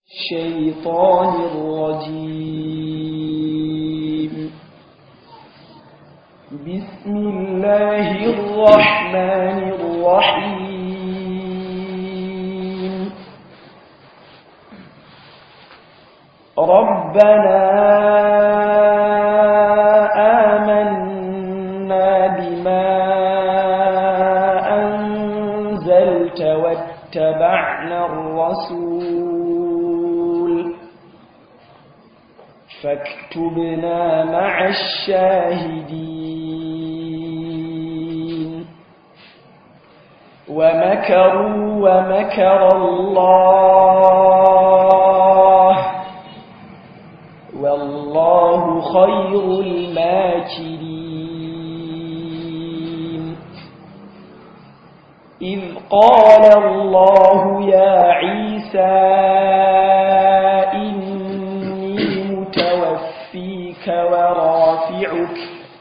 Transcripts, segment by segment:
الشيطان الرجيم بسم الله الرحمن الرحيم ربنا آمنا بما أنزلت واتبعنا الرسول فاكتبنا مع الشاهدين ومكروا ومكر الله والله خير الماكرين إذ قال الله يا عيسى إني متوفيك ورافعك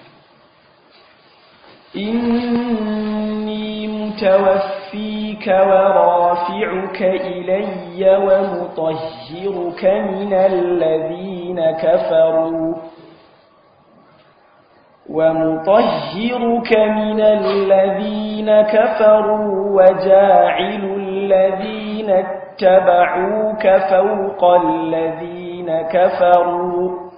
إني متوفيك ورافعك إلي ومطهرك من الذين كفروا ومطهرك من الذين كفروا وجاعل الذين اتبعوك فوق الذين كفروا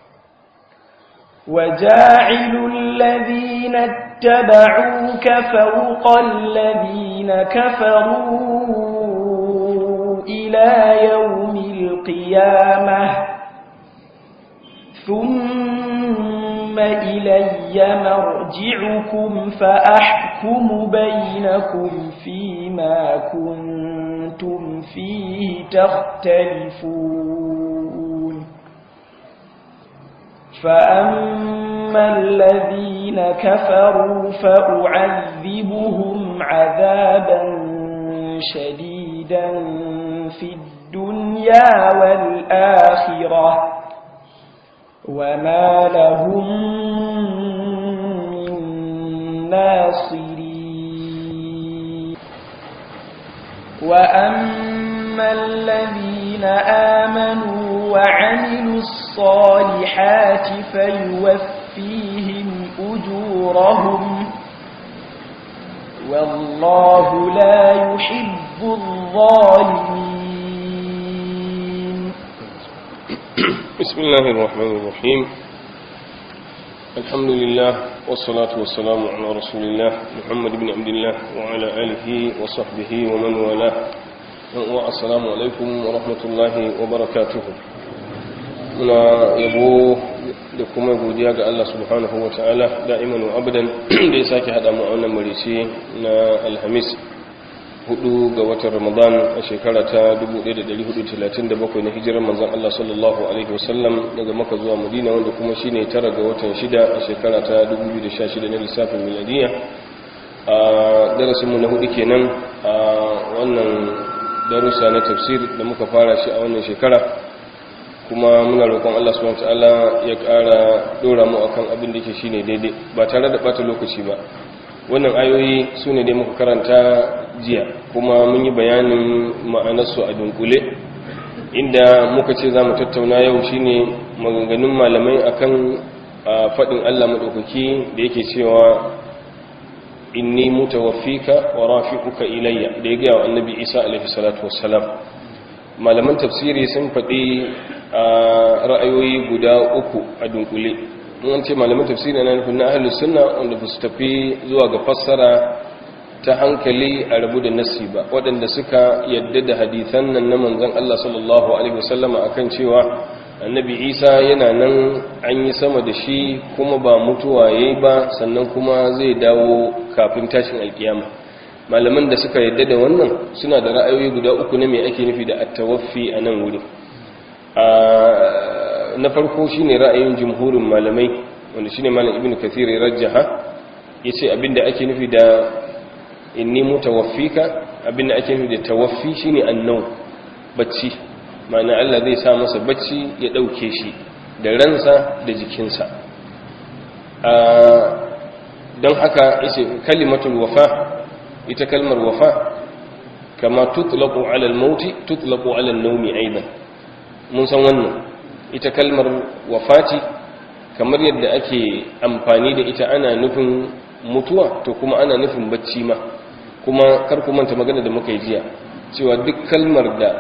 وجاعل الذين اتبعوك فوق الذين كفروا إلى يوم القيامة ثم إلي مرجعكم فأحكم بينكم فيما كنتم فيه تختلفون فأما الذين كفروا فأعذبهم عذابا شديدا في الدنيا والآخرة وما لهم من ناصرين وأما الذين آمنوا وعملوا الصالحات فيوفيهم أجورهم والله لا يحب الظالمين بسم الله الرحمن الرحيم الحمد لله والصلاة والسلام على رسول الله محمد بن عبد الله وعلى آله وصحبه ومن والاه والسلام عليكم ورحمة الله وبركاته muna yabo da kuma godiya ga Allah subhanahu wa ta'ala da'iman wa abadan da ya sake haɗa mu a wannan marice na alhamis hudu ga watan ramadan a shekara ta 1437 na hijirar manzan Allah sallallahu alaihi wasallam daga maka zuwa madina wanda kuma shine tara ga watan shida a shekara ta 2016 na lissafin miladiya a darasinmu na hudu kenan a wannan darussa na tafsir da muka fara shi a wannan shekara kuma muna roƙon Allah subhanahu wataala ya ƙara dora mu akan abin da yake shine daidai ba tare da bata lokaci ba wannan ayoyi su ne dai muka karanta jiya kuma mun yi bayanin ma'anarsu a dunkule inda muka ce za mu tattauna yau shine maganganun malamai akan faɗin Allah maɗaukaki da yake cewa inni mutawaffika wa rafi'uka ilayya da ya gaya wa annabi Isa alaihi salatu wassalam malaman tafsiri sun faɗi ra'ayoyi guda uku a dunkule an ce malaman tafsiri na nufin na ahlus sunna wanda ba su tafi zuwa ga fassara ta hankali a rabu da nassi ba waɗanda suka yadda da hadithan nan na manzon Allah sallallahu alaihi wasallama akan cewa annabi Isa yana nan an yi sama da shi kuma ba mutuwa yayi ba sannan kuma zai dawo kafin tashin alkiyama malaman da suka yadda da wannan suna da ra'ayoyi guda uku na me ake nufi da at-tawaffi a nan wurin na farko shine ra'ayin jumhurin malamai wanda shine malam ibnu kathir rajjaha yace abinda ake nufi da inni mutawaffika abinda ake nufi da tawaffi shine annau bacci ma'ana Allah zai sa masa bacci ya dauke shi da ransa da jikinsa don haka yace kalimatul wafa ita kalmar wafa kama tutlaqu ala al-maut tutlaqu ala an-nawm aidan mun san wannan ita kalmar wafati kamar yadda ake amfani da ita ana nufin mutuwa to kuma ana nufin bacci ma kuma kar ku manta magana da muka yi jiya cewa duk kalmar da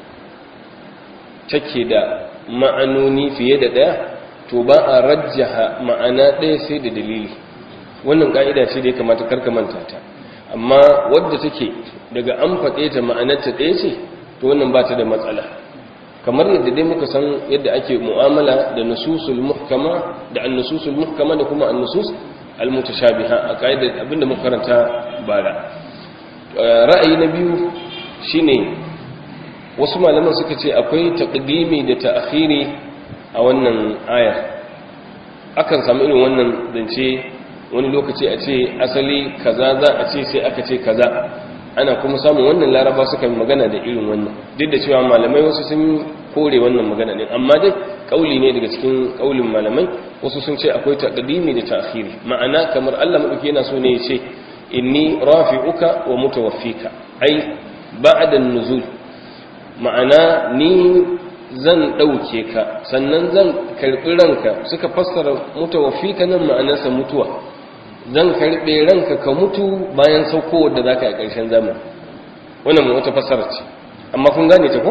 take da ma'anoni fiye da ɗaya to ba a rajjaha ma'ana ɗaya sai da dalili wannan ka'ida ce da ya kamata karka manta ta amma wadda take daga an faɗe ta ma'anarta ɗaya ce to wannan ba ta da matsala kamar yadda dai muka san yadda ake mu'amala da nususul muhkama da annususul muhkama da kuma annusus almutashabiha a ka'idar abinda muka karanta bara ra'ayi na biyu shine wasu malaman suka ce akwai taqdimi da ta'khiri a wannan aya akan samu irin wannan zance wani lokaci a ce asali kaza za a ce sai aka ce kaza ana kuma samun wannan laraba suka magana da irin wannan duk da cewa malamai wasu sun kore wannan magana ne amma dai kauli ne daga cikin kaulin malamai wasu sun ce akwai taqdimi da ta'khiri ma'ana kamar Allah madauki yana so ne ya ce inni rafi'uka wa mutawaffika ai ba'da nuzul ma'ana ni zan dauke ka sannan zan karbi ranka suka fassara mutawaffika nan ma'anarsa mutuwa zan karbe ranka ka mutu bayan saukowar da zaka yi a ƙarshen zamani wannan wata fassara ce amma kun gane ta ko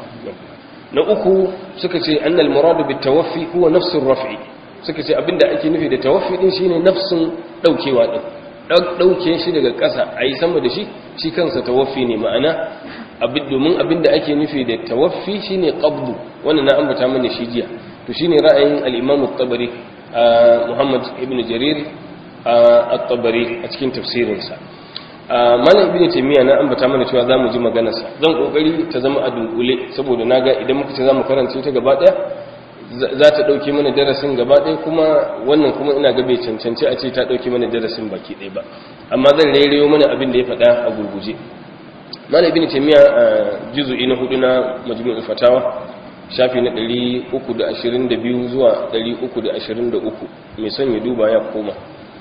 na uku suka ce annal muradu bit tawaffi huwa nafsur raf'i suka ce abinda ake nufi da tawaffi din shine nafsin daukewa din dauke shi daga ƙasa ayi sama da shi shi kansa tawaffi ne ma'ana abin domin abinda ake nufi da tawaffi shine qabdu wannan na ambata mana shi jiya to shine ra'ayin al-imam at-tabari Muhammad ibn Jarir at-tabari a cikin tafsirinsa malam ibn taymiya na ambata mana cewa zamu ji maganar sa zan kokari ta zama a dunkule saboda naga idan muka ce zamu karanta ta gaba daya za ta dauke mana darasin gaba daya kuma wannan kuma ina ga bai cancanci a ce ta dauke mana darasin baki daya ba amma zan rairayo mana abin da ya faɗa a gurguje malam ibn taymiya juz'i na hudu na majmu'ul fatawa shafi na 322 zuwa 323 mai son ya duba ya koma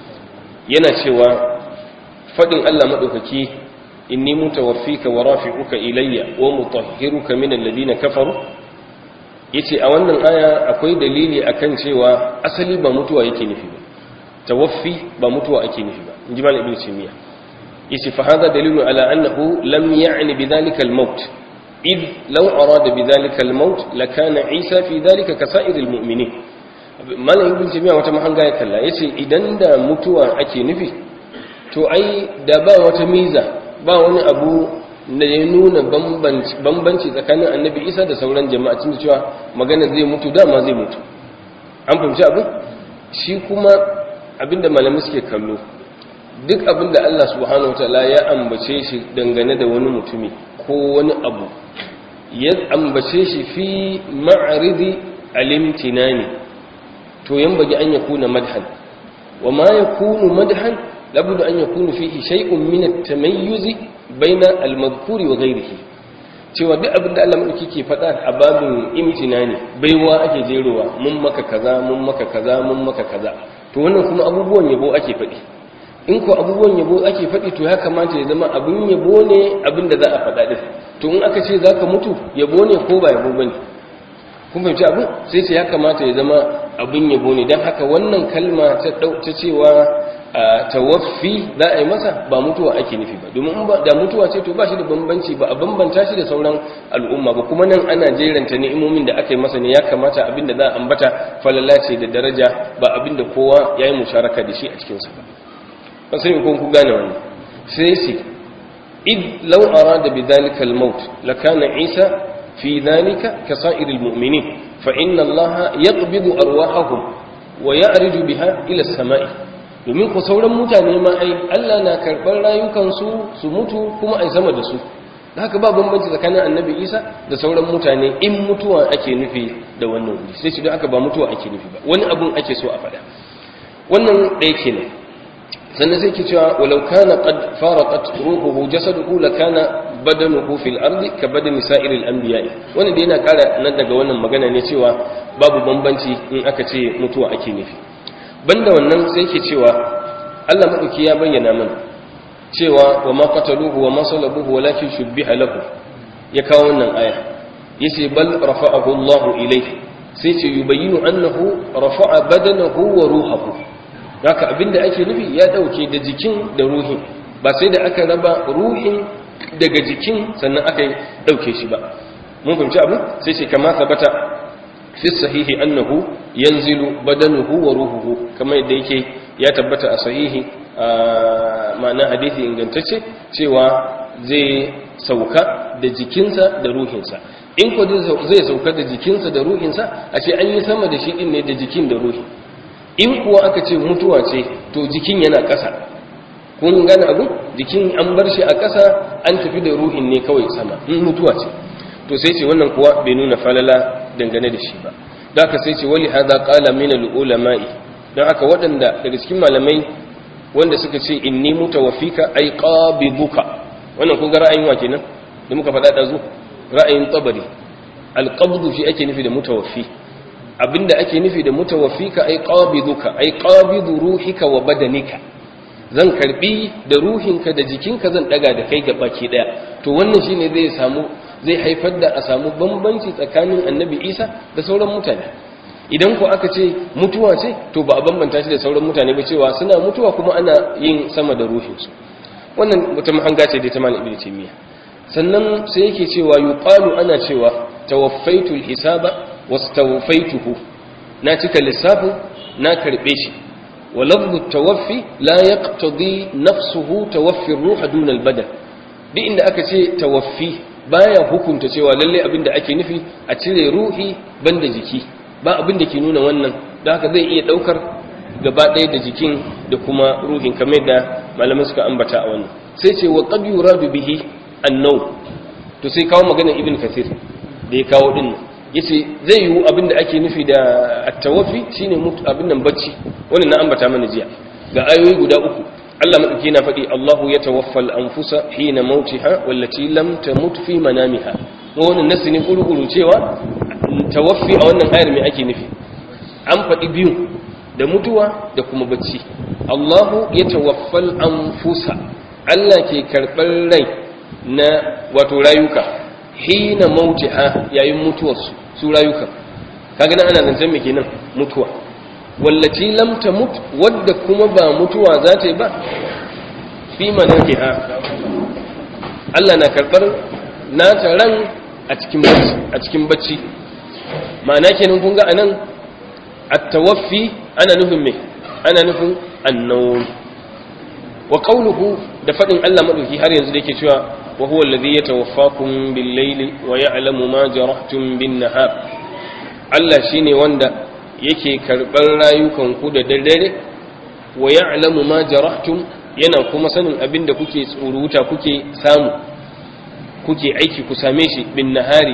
yana cewa fadin Allah madaukaki inni mutawaffika wa rafi'uka ilayya wa mutahhiruka min alladhina kafaru yace a wannan aya akwai dalili akan cewa asali ba mutuwa yake nufi ba tawaffi ba mutuwa ake nufi ba inji malam ibnu taymiya yace fa hadha dalilu ala annahu lam ya'ni bidhalika al-maut id law arada bidhalika al-maut lakana isa fi dhalika kasa'iril mu'minin malam ibnu taymiya wata mahanga ya kalla yace idan da mutuwa ake nufi to ai da ba wata miza ba wani abu da ya nuna bambanci tsakanin annabi isa da sauran jama'a cin cewa magana zai mutu dama zai mutu an fahimci abin shi kuma abinda malamai suke kallo duk abinda Allah subhanahu wataala ya ambace shi dangane da wani mutumi ko wani abu ya ambace shi fi ma'aridi alimtinani to yan bagi an yakuna madhan wa ma yakunu madhan labudda an yakunu fihi shay'un min at-tamayyuz baina al-madhkuri wa ghayrihi cewa duk abin da Allah madauki ke faɗa a babin imtinani baiwa ake jerowa mun maka kaza mun maka kaza mun maka kaza to wannan kuma abubuwan yabo ake faɗi in ko abubuwan yabo ake faɗi to ya kamata ya zama abin yabo ne abin da za a faɗa din to in aka ce zaka mutu yabo ne ko ba yabo bane kun fahimci abin sai ce ya kamata ya zama abin yabo ne don haka wannan kalma ta cewa tawaffi za a yi masa ba mutuwa ake nufi ba domin da mutuwa ce to ba shi da bambanci ba a bambanta shi da sauran al'umma ba kuma nan ana jeranta ni'imomin da aka yi masa ne ya kamata abin da za a ambata falala ce da daraja ba abin da kowa ya yi musharaka da shi a cikinsa ba ba sai kun ku gane wannan sai ce id law arada bi dhalika al-maut lakana isa fi dhalika ka sa'iril mu'minin fa inna allaha yaqbidu arwahahum wa ya'riju biha ila as-sama'i domin ku sauran mutane ma ai Allah na karɓar rayukansu su mutu kuma ai sama da su da haka ba bambanci tsakanin annabi isa da sauran mutane in mutuwa ake nufi da wannan wuri sai shi don haka ba mutuwa ake nufi ba wani abun ake so a faɗa wannan ɗaya kenan sannan sai ke cewa walau kana qad faraqat ruhuhu jasaduhu lakana badanuhu fil ardi ka badani sa'iril anbiya'i wannan da yana ƙara nan daga wannan magana ne cewa babu bambanci in aka ce mutuwa ake nufi banda wannan sai ke cewa Allah maɗauki ya bayyana mana cewa wa ma qataluhu wa ma salabuhu walakin shubbiha lahu ya kawo wannan aya yace bal rafa'ahu Allah ilayhi sai ce yubayyinu annahu rafa'a badanahu wa ruhahu haka abinda ake nufi ya dauke da jikin da ruhin ba sai da aka raba ruhin daga jikin sannan aka dauke shi ba mun fahimci abu sai ce kama sabata fi sahihi annahu yanzilu badanuhu wa ruhuhu kamar yadda yake ya tabbata a sahihi ma'ana hadisi ingantacce cewa zai sauka da jikinsa da ruhinsa in ko zai sauka da jikinsa da ruhinsa a ce an yi sama da shi din ne da jikin da ruhi in kuwa aka ce mutuwa ce to jikin yana ƙasa kun gane abu jikin an bar shi a ƙasa an tafi da ruhin ne kawai sama in mutuwa ce to sai ce wannan kuwa bai nuna falala dangane da shi ba da aka sai ce wali hada qala min al-ulama'i dan haka waɗanda daga cikin malamai wanda suka ce inni mutawaffika ay qabiduka wannan kun ga ra'ayin wa kenan da muka faɗa da zu ra'ayin tabari al-qabdu fi ake nufi da mutawaffi abinda ake nufi da mutawaffika ay qabiduka ay qabidu ruhika wa badanika zan karbi da ruhinka da jikinka zan daga da kai baki daya to wannan shine zai samu zai haifar da a samu bambanci tsakanin annabi isa da sauran mutane idan ku aka ce mutuwa ce to ba a bambanta shi da sauran mutane ba cewa suna mutuwa kuma ana yin sama da ruhinsu wannan wata mahanga ce da ta malam ibnu taymiya sannan sai yake cewa yuqalu ana cewa tawaffaitu hisaba wastawfaituhu na cika lissafin na karbe shi wa lafzu tawaffi la yaqtadi nafsuhu tawaffi ar-ruh duna al-badan duk inda aka ce tawaffi baya hukunta cewa lalle abin da ake nufi a cire ruhi banda jiki ba abin da ke nuna wannan da haka zai iya daukar gaba ɗaya da jikin da kuma ruhin kamar da malaman suka ambata a wannan sai ce wa qad yuradu bihi annau to sai kawo maganar ibn kathir da ya kawo din yace zai yiwu abin da ake nufi da at-tawaffi shine abin nan bacci wannan na ambata mana jiya ga ayoyi guda uku Allah madauki na faɗi Allahu ya tawaffal anfusa hina mautiha wallati lam tamut fi manamiha wannan nasu ne kurukuru cewa tawaffi a wannan ayar me ake nufi an faɗi biyu da mutuwa da kuma bacci Allahu ya tawaffal anfusa Allah ke karɓar rai na wato rayuka hina mautiha yayin mutuwarsu su rayuka kaga nan ana zancen me kenan mutuwa wallaci lam tamut wadda kuma ba mutuwa za ta yi ba fi manakiha Allah na karbar nata ran a cikin bacci a cikin bacci ma'ana kenan kun ga anan at-tawaffi ana nufin me ana nufin annawm wa qawluhu da fadin Allah madauki har yanzu da yake cewa wa huwa alladhi yatawaffakum bil-layli wa ya'lamu ma jarahtum bin-nahar Allah shine wanda yake karɓar rayukanku da daddare wa ya'lamu ma jarahtum yana kuma sanin abin da kuke tsuruta kuke samu kuke aiki ku same shi bin nahari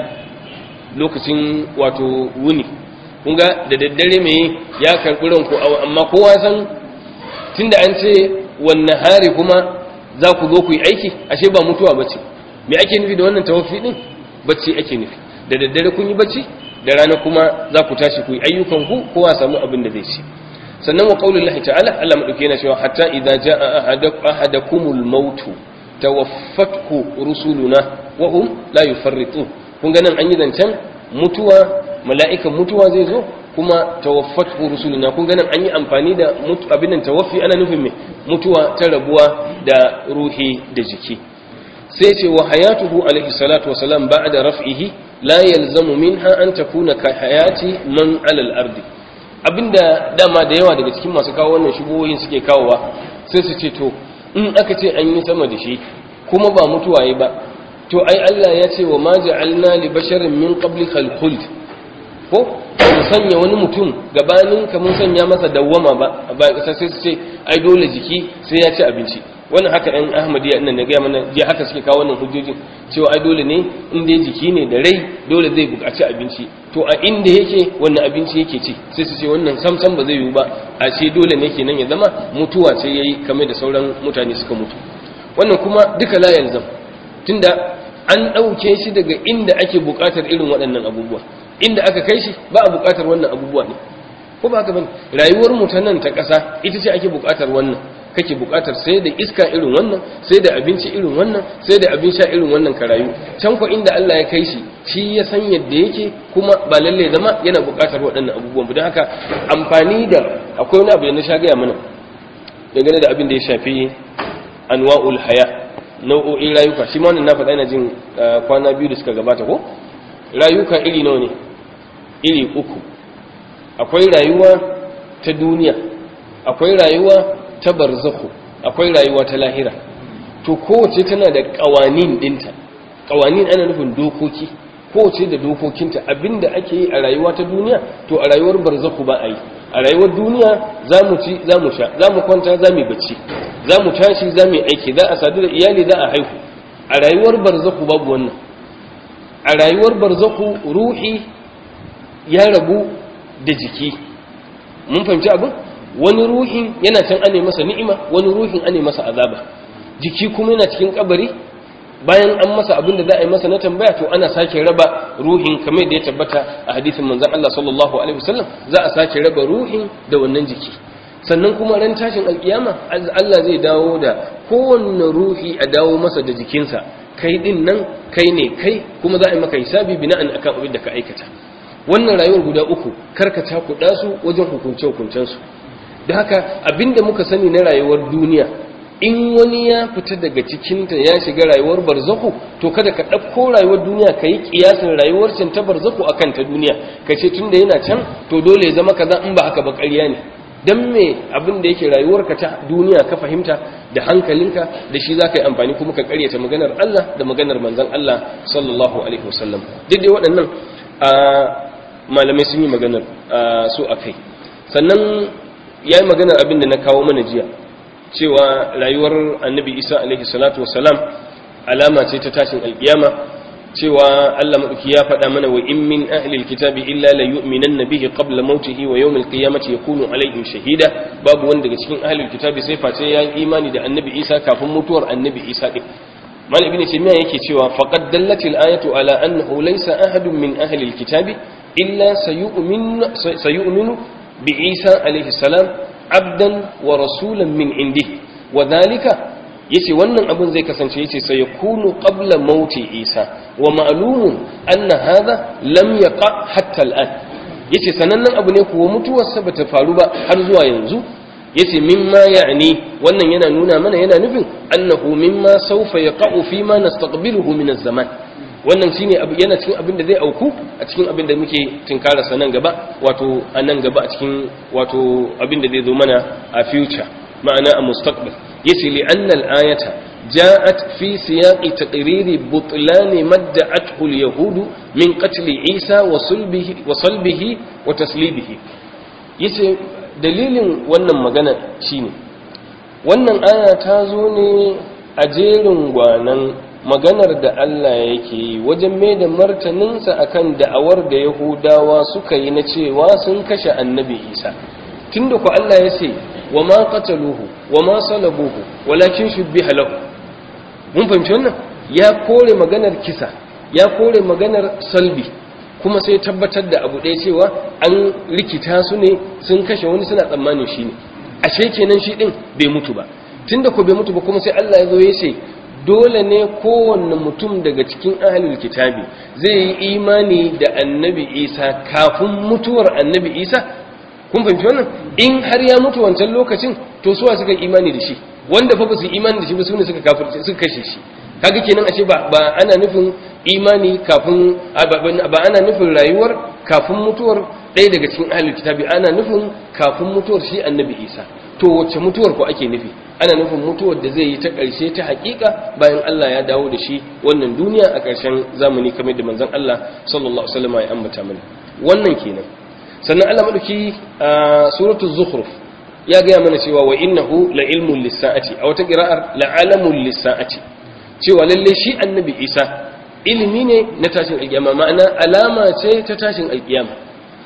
lokacin wato wuni kun ga da daddare mai ya karɓi ranku amma kowa san tunda an ce wan nahari kuma za ku zo ku yi aiki ashe ba mutuwa bace me ake nufi da wannan tawaffi din bacci ake nufi da daddare kun yi bacci da rana kuma za ku tashi ku yi ayyukan ku kowa samu abin da zai ci sannan wa qaulullahi ta'ala Allah madauke yana cewa hatta idza jaa ahadakumul maut tawaffathu rusuluna wa hum la yufarritun kun ga nan an yi zancen mutuwa mala'ikan mutuwa zai zo kuma tawaffathu rusuluna kun ga nan an yi amfani da abin nan tawaffi ana nufin me mutuwa ta rabuwa da ruhi da jiki sai ce wa hayatuhu alaihi salatu wasalam ba'da raf'ihi la yalzamu minha an takuna ka hayati man alal ardi abinda dama da yawa daga cikin masu kawo wannan shubuhoyin suke kawowa sai su ce to in aka ce an yi sama da shi kuma ba mutuwa yi ba to ai Allah ya ce wa ma ja'alna li basharin min qablikal khuld ko mu sanya wani mutum gabanin ka mun sanya masa dawwama ba a bayan kasa sai su ce ai dole jiki sai ya ci abinci wannan haka ɗan ahmadiyya ina na gaya mana jiya haka suke kawo wannan hujjojin cewa ai dole ne in dai jiki ne da rai dole zai buƙaci abinci to a inda yake wannan abinci yake ci sai su ce wannan samsam ba zai yiwu ba a ce dole ne kenan ya zama mutuwa ce yayi kamar da sauran mutane suka mutu wannan kuma duka la yalzam tunda an ɗauke shi daga inda ake buƙatar irin waɗannan abubuwa inda aka kai shi ba a buƙatar wannan abubuwa ne ko ba haka bane rayuwar mu ta nan ta ƙasa ita ce ake buƙatar wannan kake buƙatar sai da iska irin wannan sai da abinci irin wannan sai da abin sha irin wannan ka rayu can ko inda Allah ya kai shi shi ya san yadda yake kuma ba lalle zama yana buƙatar waɗannan abubuwan don haka amfani da akwai wani abu da na sha gaya mana dangane da abin da ya shafi anwa'ul haya nau'o'in rayuka shi ma wannan na faɗa ina jin kwana biyu da suka gabata ko rayuka iri nawa ne iri uku akwai rayuwa ta duniya akwai rayuwa ta barzakhu akwai rayuwa ta lahira to kowace tana da kawanin dinta kawanin ana nufin dokoki kowace da dokokinta abinda ake yi a rayuwa ta duniya to a rayuwar barzakhu ba a yi a rayuwar duniya za mu ci za mu sha za mu kwanta za mu bacci za mu tashi za mu aiki za a sadu da iyali za a haihu a rayuwar barzakhu babu wannan a rayuwar barzakhu ruhi ya rabu da jiki mun fahimci abin wani ruhin yana can ane masa ni'ima wani ruhin ane masa azaba jiki kuma yana cikin kabari bayan an masa abin da za a yi masa na tambaya to ana sake raba ruhin kamar da ya tabbata a hadisin manzon Allah sallallahu alaihi wasallam za a sake raba ruhin da wannan jiki sannan kuma ran tashin alkiyama Allah zai dawo da kowanne ruhi a dawo masa da jikinsa kai din nan kai ne kai kuma za a yi maka hisabi bina'an akan abin da ka aikata wannan rayuwar guda uku karka cakuɗa su wajen hukunce hukuncensu da haka abinda muka sani na rayuwar duniya in wani ya fita daga cikinta ya shiga rayuwar barzaku to kada ka ɗauko rayuwar duniya ka yi ƙiyasin rayuwar can ta barzaku a kan ta duniya ka ce tun da yana can to dole ya zama kaza in ba haka ba ƙarya ne don me abin da yake rayuwarka ta duniya ka fahimta da hankalinka da shi za ka yi amfani kuma ka ƙaryata maganar Allah da maganar manzon Allah sallallahu alaihi wasallam duk dai waɗannan malamai sun yi maganar su a kai sannan ya yi maganar abin da na kawo mana jiya cewa rayuwar annabi isa alaihi salatu wasalam alama ce ta tashin alkiyama cewa Allah maɗauki ya faɗa mana wa in min ahlil kitabi illa la yu'minanna bihi qabla mautihi wa yawmil qiyamati yakunu alaihim shahida babu wanda daga cikin ahlil kitabi sai face ya yi imani da annabi isa kafin mutuwar annabi isa din mal ibn taymiya yake cewa faqad dallatil ayatu ala annahu laysa ahadun min ahlil kitabi illa sayu'minu bi isa alaihi salam abdan wa rasulan min indi wa dhalika yace wannan abin zai kasance yace sai yakunu qabla mauti isa wa ma'lumun anna hadha lam yaqa hatta al'an yace sanannen abu ne kuwa mutuwarsa bata faru ba har zuwa yanzu yace mimma ya'ni wannan yana nuna mana yana nufin annahu mimma sawfa yaqa'u fi ma nastaqbiluhu min az-zaman wannan shine abu yana cikin abin da zai auku a cikin abin da muke tinkara sa nan gaba wato a nan gaba a cikin wato abin da zai zo mana a future ma'ana a mustaqbal yace li anna al-ayata ja'at fi siyaqi taqriri butlan madda'athu al-yahud min qatl Isa wa sulbihi wa salbihi wa taslibihi yace dalilin wannan magana shine wannan aya ta zo ne a jerin gwanan maganar da Allah yake yi wajen mai da martaninsa akan da'awar da Yahudawa suka yi na cewa sun kashe annabi Isa tunda ku Allah ya ce wa ma qataluhu wa ma salabuhu walakin shubbiha lahu mun fahimci wannan ya kore maganar kisa ya kore maganar salbi kuma sai tabbatar da abu ɗaya cewa an rikita su ne sun kashe wani suna tsammanin shi ne ashe kenan shi ɗin bai mutu ba tunda ko bai mutu ba kuma sai Allah ya zo ya ce dole ne kowanne mutum daga cikin ahalul kitabi zai yi imani da annabi isa kafin mutuwar annabi isa kun fahimci wannan in har ya mutu wancan lokacin to suwa suka yi imani da shi wanda fa ba su imani da shi ba su ne suka kafirce suka kashe shi kaga kenan ashe ba ba ana nufin imani kafin ba ana nufin rayuwar kafin mutuwar ɗaya daga cikin ahalul kitabi ana nufin kafin mutuwar shi annabi isa to wacce mutuwar ko ake nufi ana nufin mutuwar da zai yi ta ƙarshe ta haƙiƙa bayan Allah ya dawo da shi wannan duniya a ƙarshen zamani kamar da manzon Allah sallallahu alaihi wasallam ya ambata mana wannan kenan sannan Allah madauki a suratul zukhruf ya ga mana cewa wa innahu la ilmun lis-sa'ati a wata qira'ar la alamun lis-sa'ati cewa lalle shi annabi Isa ilimi ne na tashin alkiyama ma'ana alama ce ta tashin alkiyama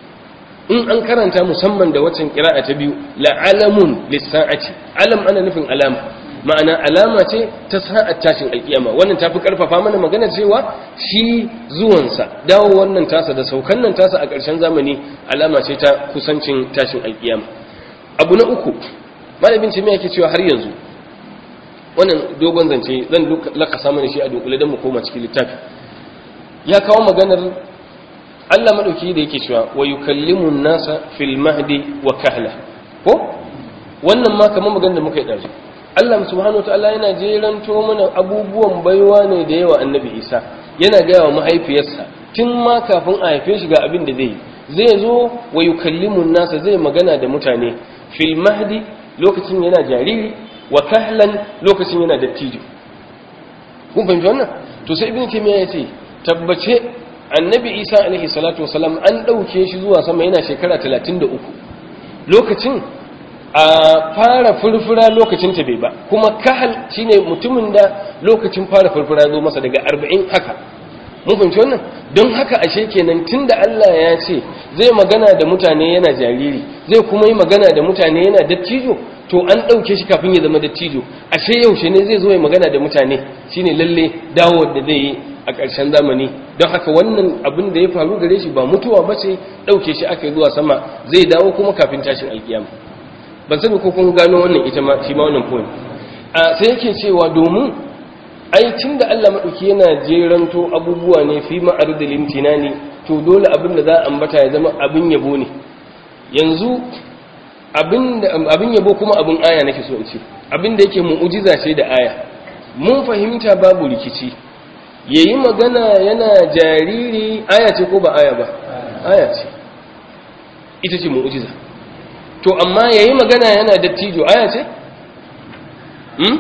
in an karanta musamman da waccan kira'a ta biyu la'alamun lissa'ati alam ana nufin alama ma'ana alama ce ta sa'at tashin alkiyama wannan tafi karfafa mana magana cewa shi zuwansa dawo wannan tasa da saukan nan tasa a ƙarshen zamani alama ce ta kusancin tashin alkiyama abu na uku malamin ce me yake cewa har yanzu wannan dogon zance zan lakasa mana shi a dunkule don mu koma cikin littafi ya kawo maganar Allah madauki da yake cewa wa yukallimu nasa fil mahdi wa kahla ko wannan ma kamar maganar da muka yi dazu Allah subhanahu wataala yana jeranto mana abubuwan baiwa ne da yawa annabi Isa yana gaya wa mahaifiyarsa tun ma kafin a haife shi ga abin da zai yi zai zo wa yukallimu nasa zai magana da mutane fil mahdi lokacin yana jariri wa kahlan lokacin yana dattijo kun fahimci wannan to sai ibn taymiya ya ce tabbace annabi isa alaihi salatu wasalam an dauke shi zuwa sama yana shekara 33 lokacin a fara furfura lokacin ta bai ba kuma kahal shine mutumin da lokacin fara furfura zo masa daga 40 haka mun fahimci wannan don haka ashe kenan tunda Allah ya ce zai magana da mutane yana jariri zai kuma yi magana da mutane yana dattijo to an ɗauke shi kafin ya zama dattijo ashe yaushe ne zai zo ya magana da mutane shine lalle dawo da zai yi a ƙarshen zamani don haka wannan abin da ya faru gare shi ba mutuwa ba ce ɗauke shi aka yi zuwa sama zai dawo kuma kafin tashin alkiyama ban sani ko kun gano wannan ita ma shi ma wannan point a sai yake cewa domin ai tun da Allah maɗauki yana jeranto abubuwa ne fi ma'arudul imtinani to dole abin da za a ambata ya zama abin yabo ne yanzu abin yabo kuma abin aya nake so in ce abin da yake mu'ujiza ce da aya mun fahimta babu rikici yayi magana yana jariri aya ce ko ba aya ba aya ce ita ce mu'ujiza to amma yayi magana yana dattijo aya ce hmm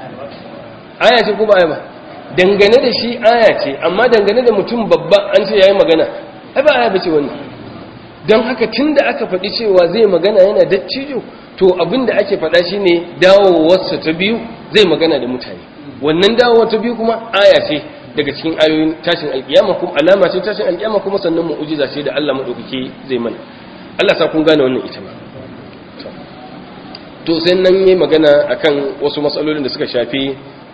aya ce ko ba aya ba dangane da shi aya ce amma dangane da mutum babba an ce yayi magana ai ba aya bace wannan don haka tun da aka faɗi cewa zai magana yana dattijo to abin da ake faɗa shi ne dawowarsa ta biyu zai magana da mutane wannan dawowa ta biyu kuma aya ce daga cikin ayoyin tashin alƙiyama kuma alama ce tashin alƙiyama kuma sannan mu'ujiza ce da Allah madaukake zai mana Allah sa kun gane wannan ita ma to sai nan yayi magana akan wasu matsalolin da suka shafi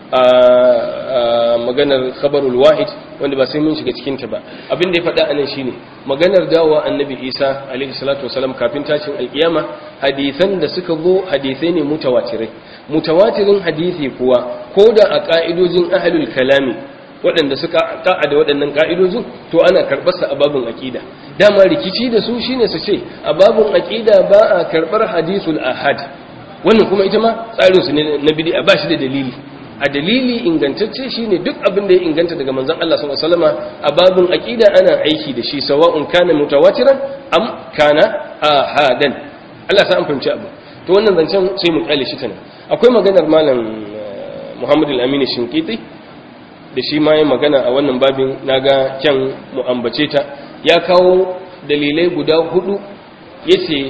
a maganar khabarul wahid wanda ba sai mun shiga cikin ta ba abin da ya faɗa anan shine maganar dawowa annabi Isa alaihi salatu wasalam kafin tashin alkiyama hadisan da suka zo hadisai ne mutawatirai mutawatirin hadisi kuwa ko da a ka'idojin ahlul kalami waɗanda suka ta'a da waɗannan ka'idojin to ana karɓar sa a babun aqida dama rikici da su shine su ce a babun aqida ba a karɓar hadisul ahad wannan kuma ita ma tsarin su ne na bid'a ba shi da dalili a dalili ingantacce shine duk abin da ya inganta daga manzon Allah sallallahu alaihi wasallama a babin aqida ana aiki da shi sawa'un kana mutawatiran am kana ahadan Allah sa an fahimci abu to wannan zancen sai mu kale shi tana akwai maganar malam Muhammad al-Amin Shinkiti da shi ma ya magana a wannan babin naga kyan mu ambace ta ya kawo dalilai guda hudu yace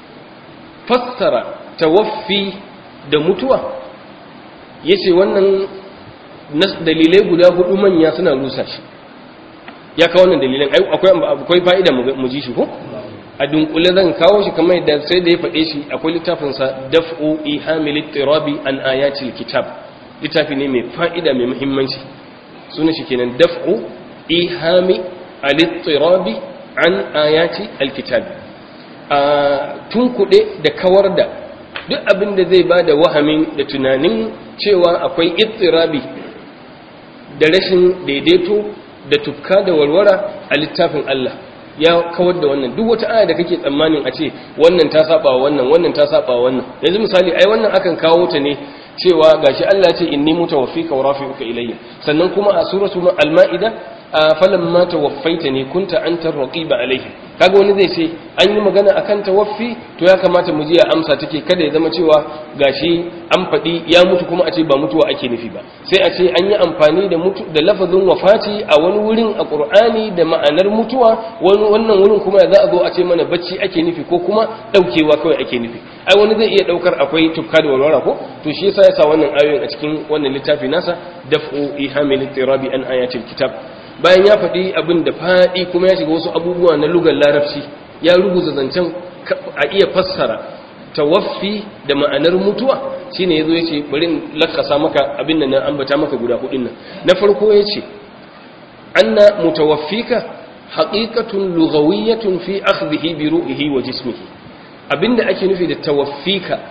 fassara tawaffi da mutuwa ya ce wannan dalilai guda hudu manya suna rusa shi ya kawo wannan dalilan akwai fa'ida mu ji shi ko a dunkule zan kawo shi kamar yadda sai da ya faɗe shi akwai littafinsa daf'u ihamilit tirabi an ayatil kitab littafi ne mai fa'ida mai muhimmanci suna shi kenan daf'u ihami alittirabi an ayati alkitab a tunkuɗe da kawar da duk abin da zai ba da wahamin da tunanin cewa akwai ittirabi da rashin daidaito da tufka da warwara a littafin Allah ya kawar da wannan duk wata aya da kake tsammanin a ce wannan ta saba wannan wannan ta saba wannan yanzu misali ai wannan akan kawo ta ne cewa gashi Allah ce inni mutawaffika wa rafi'uka ilayya sannan kuma a suratu al-ma'ida falamma tawaffaitani kunta anta raqiba alayhi kaga wani zai ce an yi magana akan tawaffi to ya kamata mu ji ya amsa take kada ya zama cewa gashi an faɗi ya mutu kuma a ce ba mutuwa ake nufi ba sai a ce an yi amfani da mutu da lafazin wafati a wani wurin a Qur'ani da ma'anar mutuwa wani wannan wurin kuma za a zo a ce mana bacci ake nufi ko kuma daukewa kawai ake nufi ai wani zai iya daukar akwai tufka da walwala ko to shi yasa ya sa wannan ayoyin a cikin wannan littafi nasa daf'u ihamil tirabi an ayatil kitab bayan ya faɗi abin da faɗi kuma ya shiga wasu abubuwa na lugar larabci ya rubuta zancen a iya fassara tawaffi da ma'anar mutuwa shine yazo yace bari in lakasa maka abin nan na ambata maka guda hudun nan na farko yace anna mutawaffika haqiqatun lughawiyyatun fi akhdhihi bi ruhihi wa jismihi abinda ake nufi da tawaffika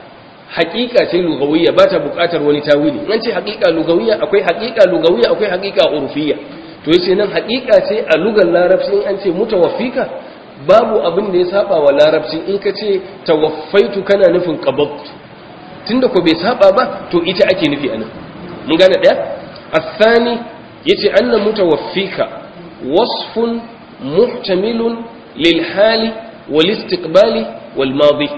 haƙiƙa ce lugawiyya ba ta buƙatar wani tawili an ce haƙiƙa lugawiyya akwai haƙiƙa lugawiyya akwai haƙiƙa urfiyya to yace nan haƙiƙa ce a lugar larabci in an ce mutawaffika babu abin da ya saba wa larabci in ka ce tawaffaitu kana nufin qabadtu tunda ko bai saba ba to ita ake nufi anan mun gane daya الثاني yace anna mutawaffika wasfun muhtamilun lil hali wal istiqbali wal madi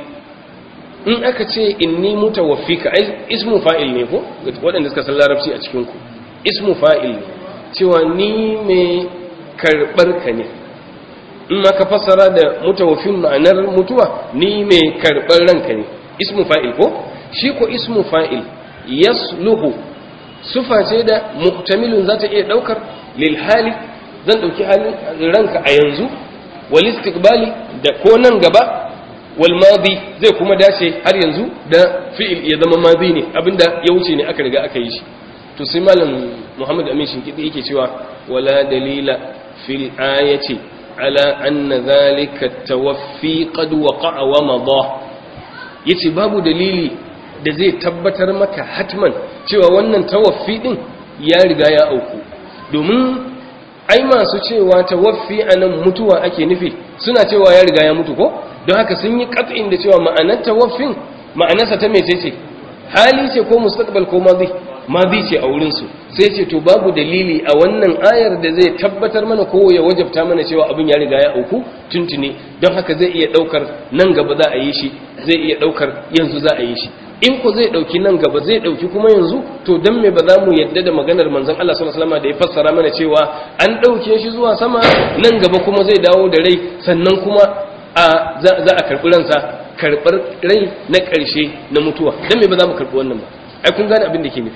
in aka ce inni mutawaffika ai ismu fa'il ne ko waɗanda suka san larabci a cikin ku ismu fa'il ne cewa ni mai karbar ka ne in ma ka fassara da mutawaffin ma'anar mutuwa ni mai karbar ranka ne ismu fa'il ko shi ko ismu fa'il yasluhu sufa ce da muhtamilun za ta iya daukar lil hali zan dauki halin ranka a yanzu wal istiqbali da ko nan gaba wal madi zai kuma dace har yanzu da fi'il ya zama madi ne abinda ya wuce ne aka riga aka yi shi to sai malam Muhammad Amin Shinkidi yake cewa wala dalila fil ayati ala anna dhalika tawaffi qad waqa'a wa madha yace babu dalili da zai tabbatar maka hatman cewa wannan tawaffi din ya riga ya auku domin ai masu cewa tawaffi anan mutuwa ake nufi suna cewa ya riga ya mutu ko don haka sun yi qat'in da cewa ma'anar tawaffin ma'anarsa ta mece ce hali ce ko mustaqbal ko madi madi ce a wurin su sai ce to babu dalili a wannan ayar da zai tabbatar mana ko ya wajabta mana cewa abin ya riga ya auku tuntuni don haka zai iya daukar nan gaba za a yi shi zai iya daukar yanzu za a yi shi in ko zai dauki nan gaba zai dauki kuma yanzu to dan me ba za mu yadda da maganar manzon Allah sallallahu alaihi wasallam da ya fassara mana cewa an dauke shi zuwa sama nan gaba kuma zai dawo da rai sannan kuma a za a karbi ransa karbar rai na karshe na mutuwa dan me ba za mu karbi wannan ba ai kun gane abin da ke nufi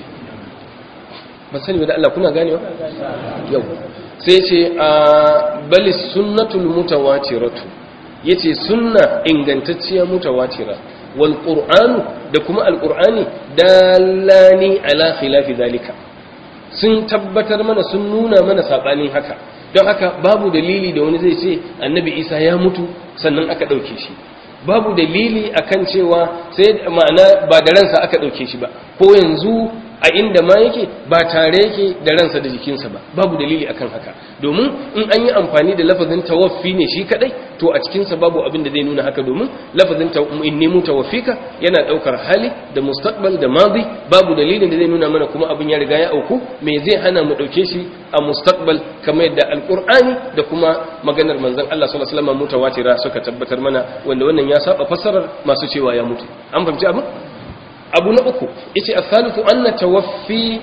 ba sani ba da Allah kuna ganewa yau sai ce a bali sunnatul mutawatiratu yace sunna ingantacciya mutawatira wal qur'anu da kuma al qur'ani dallani ala khilafi zalika sun tabbatar mana sun nuna mana sabanin haka don haka babu dalili da wani zai ce annabi isa ya mutu sannan aka dauke shi babu dalili akan cewa sai ma'ana ba da ransa aka dauke shi ba ko yanzu a inda ma yake ba tare yake da ransa da jikinsa ba babu dalili akan haka domin in an yi amfani da lafazin tawaffi ne shi kadai to a cikinsa babu abin da zai nuna haka domin lafazin inni mutawaffika yana daukar hali da mustaqbal da madi babu dalilin da zai nuna mana kuma abin ya riga ya auku me zai hana mu dauke shi a mustaqbal kamar yadda alqur'ani da kuma maganar manzon Allah sallallahu alaihi wasallam mutawatira suka tabbatar mana wanda wannan ya saba fassarar masu cewa ya mutu an fahimci abin abu na uku yace as-salisu anna tawaffi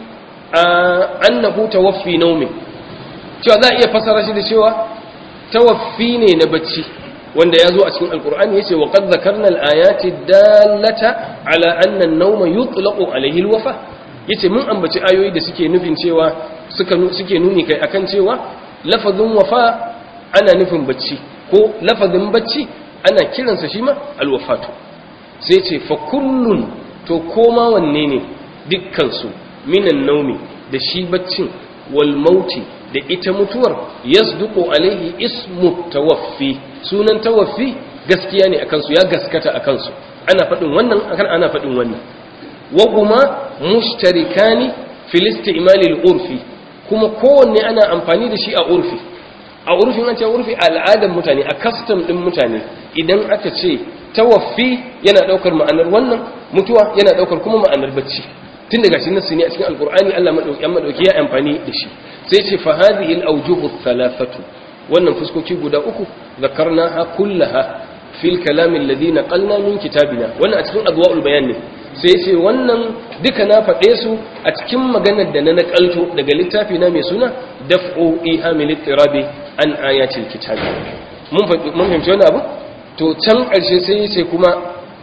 annahu tawaffi nawmi cewa za a iya fasara shi da cewa tawaffi ne na bacci wanda ya zo a cikin alkur'ani yace wa qad zakarna al-ayati dallata ala anna an-nawma yutlaqu alayhi al-wafa yace mun ambaci ayoyi da suke nufin cewa suka suke nuni kai akan cewa lafazin wafa ana nufin bacci ko lafazin bacci ana kiransa shi ma al-wafatu sai ce fa kullun to koma wanne ne dukkansu minan naumi da shi baccin wal mauti da ita mutuwar yasduqu alaihi ismu tawaffi sunan tawaffi gaskiya ne akan su ya gaskata akan su ana fadin wannan akan ana fadin wannan wa kuma mushtarikani fil istimali al urfi kuma kowanne ana amfani da shi a urfi a urfin an ce urfi al'adar mutane a custom din mutane idan aka ce tawaffi yana daukar ma'anar wannan mutuwa yana daukar kuma ma'anar bacci tun daga shi nasu ne a cikin alkur'ani Allah madauki amma madauki ya amfani da shi sai ce fa hadhihi al-awjuhu thalathatu wannan fuskoki guda uku zakarnaha kullaha fil kalam alladhi naqalna min kitabina wannan a cikin adwaul bayan ne sai ce wannan duka na faɗe su a cikin maganar da na nakalto daga littafi na mai suna daf'u ihamil ittirabi an ayatil kitabi mun mun fahimci wannan abu to can ƙarshe sai ya ce kuma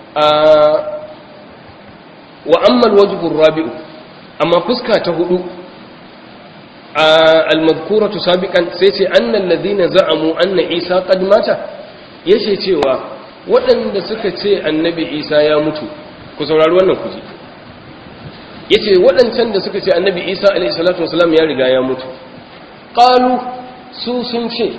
wa ammal wajhur rabi'u amma fuska ta hudu al-madhkuratu sabiqan sai ce annal ladina za'amu anna isa qad mata yace cewa waɗanda suka ce annabi isa ya mutu ku saurari wannan kuji yace waɗancan da suka ce annabi isa alayhi salatu wasalam ya riga ya mutu qalu su sun ce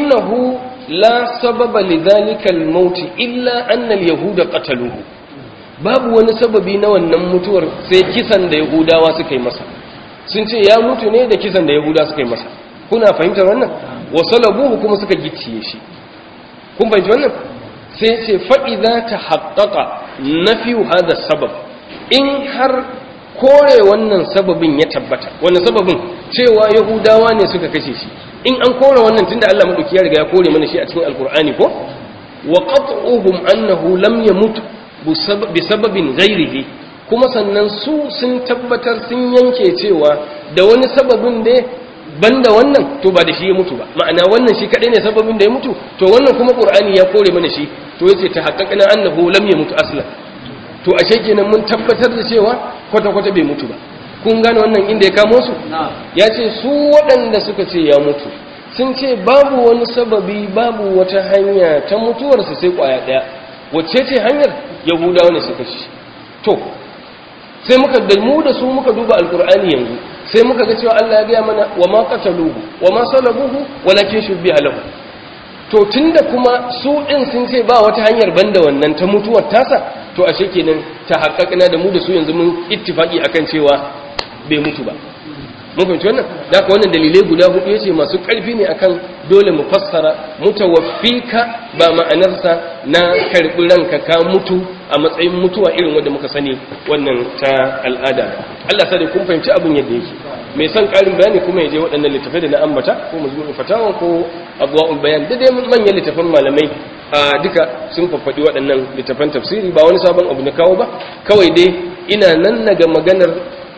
innahu لا سبب لذلك الموت إلا أن اليهود قتلوه babu wani sababi na wannan mutuwar sai kisan da yahudawa suka yi masa sun ce ya mutu ne da kisan da yahudawa suka yi masa kuna fahimtar wannan wa salabuhu kuma suka gicciye shi kun fahimci wannan sai ce fa'iza ta haƙaƙa na fiye hada sabab in har kore wannan sababin ya tabbata wannan sababin cewa yahudawa ne suka kashe shi in an kore wannan tunda Allah maɗauki ya riga ya kore mana shi a cikin alkur'ani ko wa qat'uhum annahu lam yamut bi sababin ghairihi kuma sannan su sun tabbatar sun yanke cewa da wani sababin da banda wannan to ba da shi ya mutu ba ma'ana wannan shi kadai ne sababin da ya mutu to wannan kuma qur'ani ya kore mana shi to yace ta haqqaqna annahu lam yamut aslan to ashe kenan mun tabbatar da cewa kwata kwata bai mutu ba kun gane wannan inda ya kamo su ya ce su waɗanda suka ce ya mutu sun ce babu wani sababi babu wata hanya ta mutuwarsa sai kwaya ɗaya wacce ce hanyar yahudawa ne suka ci to sai muka da mu da su muka duba alkur'ani yanzu sai muka ga cewa Allah ya gaya mana wa ma qataluhu wa ma salabuhu walakin shubbiha lahu to tunda kuma su din sun ce ba wata hanyar banda wannan ta mutuwar tasa to ashe kenan ta haƙaƙina da mu da su yanzu mun ittifaki akan cewa bai mutu ba mun fahimci wannan da ka wannan dalilai guda hudu yace masu ƙarfi ne akan dole mu fassara mutawaffika ba ma'anarsa na karbi ranka ka mutu a matsayin mutuwa irin wanda muka sani wannan ta al'ada Allah sai kun fahimci abin yadda yake mai son ƙarin bayani kuma ya je waɗannan littafai da na ambata ko mazmu'in fatawa ko abwaul bayan da dai manyan littafan malamai a duka sun faffaɗi waɗannan littafan tafsiri ba wani sabon abu na kawo ba kawai dai ina nan naga maganar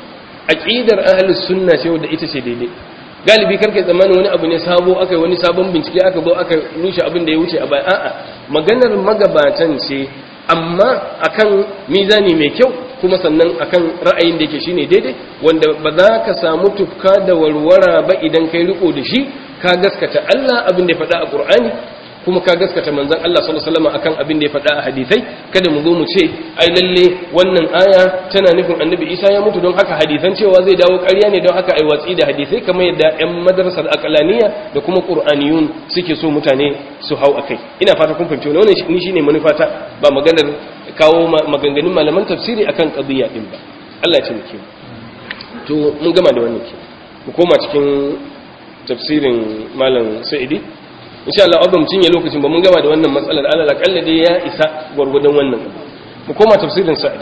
aqidar ahlus sunna ce wanda ita ce daidai galibi karkai tsammanin wani abu ne sabo aka yi wani sabon bincike aka zo aka rushe abin da ya wuce a baya a'a maganar magabatan ce amma akan mizani mai kyau kuma sannan akan ra'ayin da yake shine daidai wanda ba za ka samu tufka da warwara ba idan kai riko da shi ka gaskata Allah abin da ya faɗa a Qur'ani kuma ka gaskata manzon Allah sallallahu alaihi wasallam akan abin da ya faɗa a hadisai kada mu zo mu ce ai lalle wannan aya tana nufin annabi Isa ya mutu don haka hadisan cewa zai dawo ƙarya ne don haka ai watsi da hadisai kamar yadda ƴan madrasar aqlaniya da kuma qur'aniyun suke so mutane su hau akai ina fata kun fahimci wannan ni shine manufata ba maganar kawo maganganun malaman tafsiri akan qadiyya din ba Allah ya taimake mu to mun gama da wannan ke mu koma cikin tafsirin malam Sa'idi insha Allah abin cinye lokacin ba mun gama da wannan matsalar alal akalla dai ya isa gwargwadon wannan mu koma tafsirin sa'idi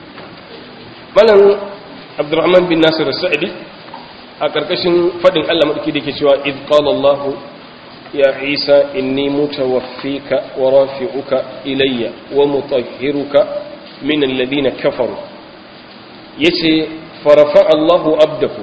malam abdurrahman bin nasir sa'idi a karkashin fadin Allah madauki da yake cewa id qala Allah ya Isa inni mutawaffika wa rafi'uka ilayya wa mutahhiruka min alladhina kafaru yace farafa Allahu abdahu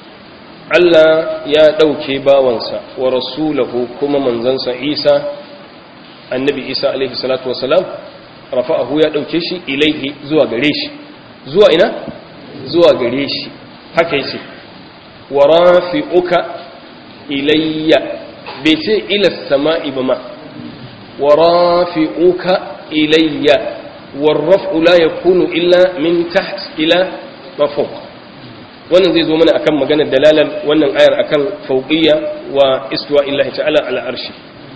Allah ya ɗauke bawansa wa rasulahu kuma manzansa Isa annabi Isa alaihi salatu wasalam rafa'ahu ya ɗauke shi ilaihi zuwa gare shi zuwa ina zuwa gare shi haka yace wa rafi'uka ilayya bai ce ila sama'i ba ma wa rafi'uka ilayya warraf'u la yakunu illa min taht ila mafawq wannan zai zo mana akan maganar dalalan wannan ayar akan fauqiyya wa istiwa illahi ta'ala ala arshi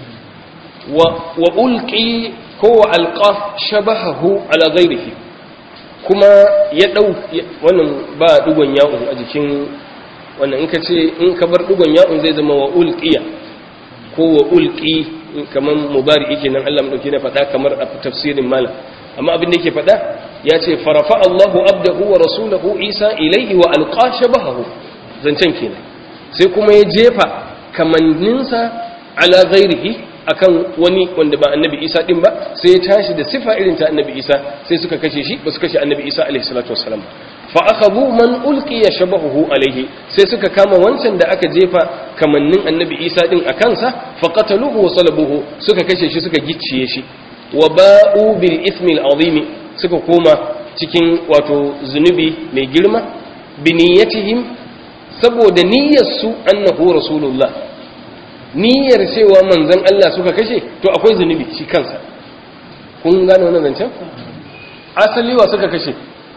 wa wa ulqi ko wa alqa shabahahu ala ghairihi kuma ya dau wannan ba dugon ya'un a jikin wannan in ka ce in ka bar dugon ya'un zai zama wa ulqiya ko wa ulqi kaman mubari yake nan Allah mu dauke na faɗa kamar a tafsirin malam amma abin da yake faɗa ya ce farafa Allahu abdahu wa rasulahu Isa ilaihi wa alqa shabahu zancen kenan sai kuma ya jefa kamanninsa ala ghairihi akan wani wanda ba annabi Isa din ba sai ya tashi da sifa irin ta annabi Isa sai suka kashe shi ba su kashe annabi Isa alaihi salatu wassalam fa akhadhu man ulqiya shabahu alaihi sai suka kama wancan da aka jefa kamannin annabi Isa din a kansa fa qataluhu wa salabuhu suka kashe shi suka gicciye shi wa ba'u bil ismil azimi suka koma cikin wato zunubi mai girma biniyatihim saboda niyyarsu annahu rasulullah niyyar cewa manzon Allah suka kashe to akwai zunubi shi kansa kun gane wannan zancen asali wa suka kashe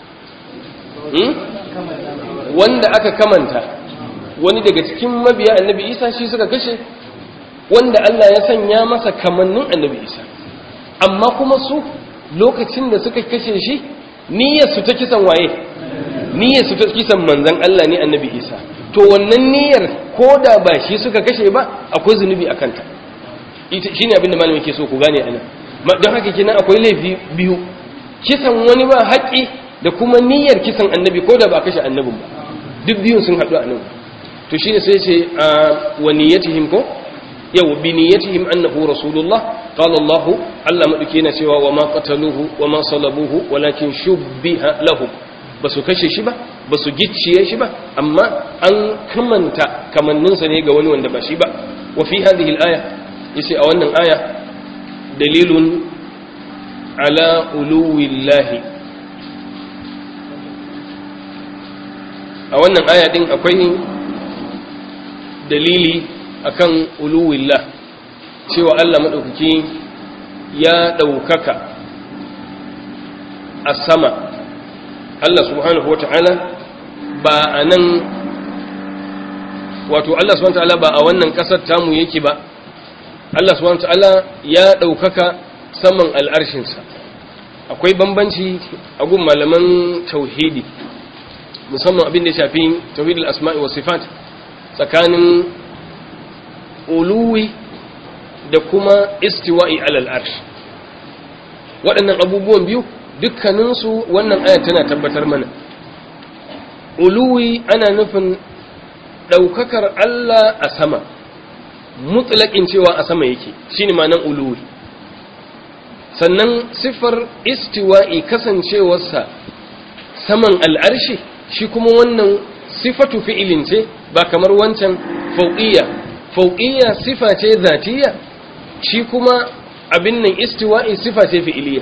wanda aka kamanta wani daga cikin mabiya annabi isa shi suka kashe wanda Allah ya sanya masa kamannin annabi isa amma kuma su lokacin da suka kashe shi niyyar su ta kisan waye niyyar su ta kisan manzon Allah ne annabi Isa to wannan niyyar ko da ba shi suka kashe ba akwai zunubi akan ta ita shine abin da malamin ke so ku gane anan don haka kenan akwai laifi biyu kisan wani ba haƙi da kuma niyyar kisan annabi ko da ba kashe annabin ba duk biyun sun haɗu a nan to shine sai ce a wa niyyatihim ko yau bi niyyatihim annahu rasulullah qala allah allah madauke na cewa wa ma qataluhu wa ma salabuhu walakin shubbiha lahum basu kashe shi ba basu gicciye shi ba amma an kamanta kamanninsa ne ga wani wanda ba shi ba wa fi hadhihi al-aya yace a wannan aya dalilun ala uluwillahi a wannan aya din akwai dalili akan uluwillah cewa Allah madaukaki ya daukaka a sama Allah subhanahu wata'ala ba a nan wato Allah subhanahu wata'ala ba a wannan kasar tamu yake ba Allah subhanahu wata'ala ya daukaka saman al'arshinsa akwai bambanci a gun malaman tauhidi musamman abin da ya shafi tauhidul asma'i wa sifat tsakanin uluwi da kuma istiwa'i alal arsh waɗannan abubuwan biyu dukkaninsu wannan aya tana tabbatar mana uluwi ana nufin ɗaukakar Allah a sama mutlaƙin cewa a sama yake shine ma'anar uluwi sannan siffar istiwa'i kasancewarsa saman al'arshi shi kuma wannan sifatu fi'ilin ce ba kamar wancan fauqiyya fauqiyya sifa ce zatiyya shi kuma abin nan istiwa'i sifa ce fi'iliyya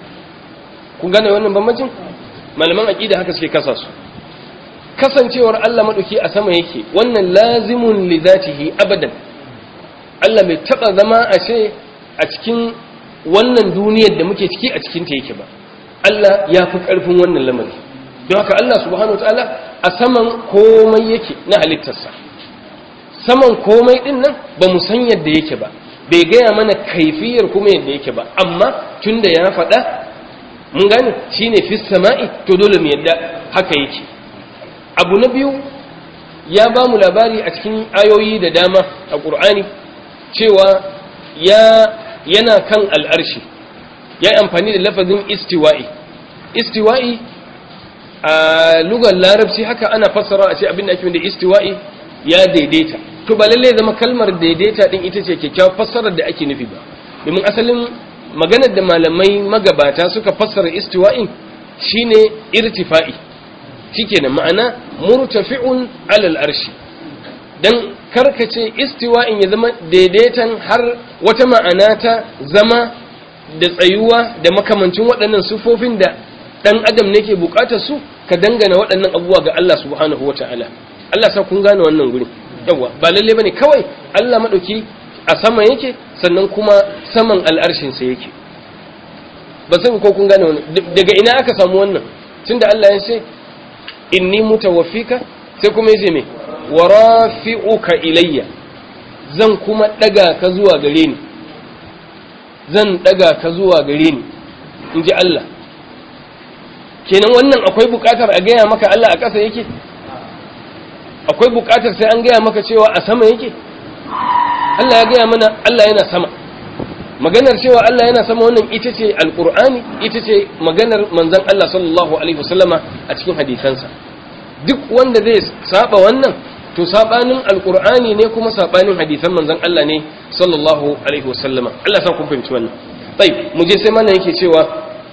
kun gane wannan bambancin malaman aqida haka suke kasa su kasancewar Allah madauki a sama yake wannan lazimun li zatihi abadan Allah bai taba zama a ce a cikin wannan duniyar da muke ciki a cikin ta yake ba Allah ya fi karfin wannan lamari don haka Allah subhanahu wataala a saman komai yake na halittarsa saman komai din nan ba mu san yadda yake ba bai gaya mana kaifiyar kuma yadda yake ba amma tunda ya faɗa mun gane shine fis sama'i to dole mu yadda haka yake abu na biyu ya ba mu labari a cikin ayoyi da dama a ƙur'ani cewa ya yana kan al'arshi ya yi amfani da lafazin istiwa'i istiwa'i a lugar larabci haka ana fassara a ce abin da ake da istiwa'i ya daidaita to ba lallai zama kalmar daidaita din ita ce kyakkyawar fassarar da ake nufi ba domin asalin maganar da malamai magabata suka fassara istiwa'in shine irtifa'i shikenan ma'ana murtafi'un alal arshi dan karkace istiwa'in ya zama daidaitan har wata ma'ana ta zama da tsayuwa da makamancin waɗannan sufofin da dan adam ne ke bukatar su ka dangana waɗannan abubuwa ga Allah subhanahu wata'ala Allah sa kun gane wannan gurin yawa ba lalle bane kawai Allah madauki a sama yake sannan kuma saman al'arshin sa yake ba sai ko kun gane wannan daga ina aka samu wannan tunda Allah ya ce inni mutawaffika sai kuma yace me warafi'uka ilayya zan kuma daga ka zuwa gare ni zan daga ka zuwa gare ni inji Allah kenan wannan akwai bukatar a gaya maka Allah a ƙasa yake akwai bukatar sai an gaya maka cewa a sama yake Allah ya gaya mana Allah yana sama maganar cewa Allah yana sama wannan ita ce alqur'ani ita ce maganar manzon Allah sallallahu alaihi wasallama a cikin hadisansa duk wanda zai saba wannan to sabanin alqur'ani ne kuma sabanin hadisan manzon Allah ne sallallahu alaihi wasallama Allah sa ku fahimci wannan طيب mu je sai mana yake cewa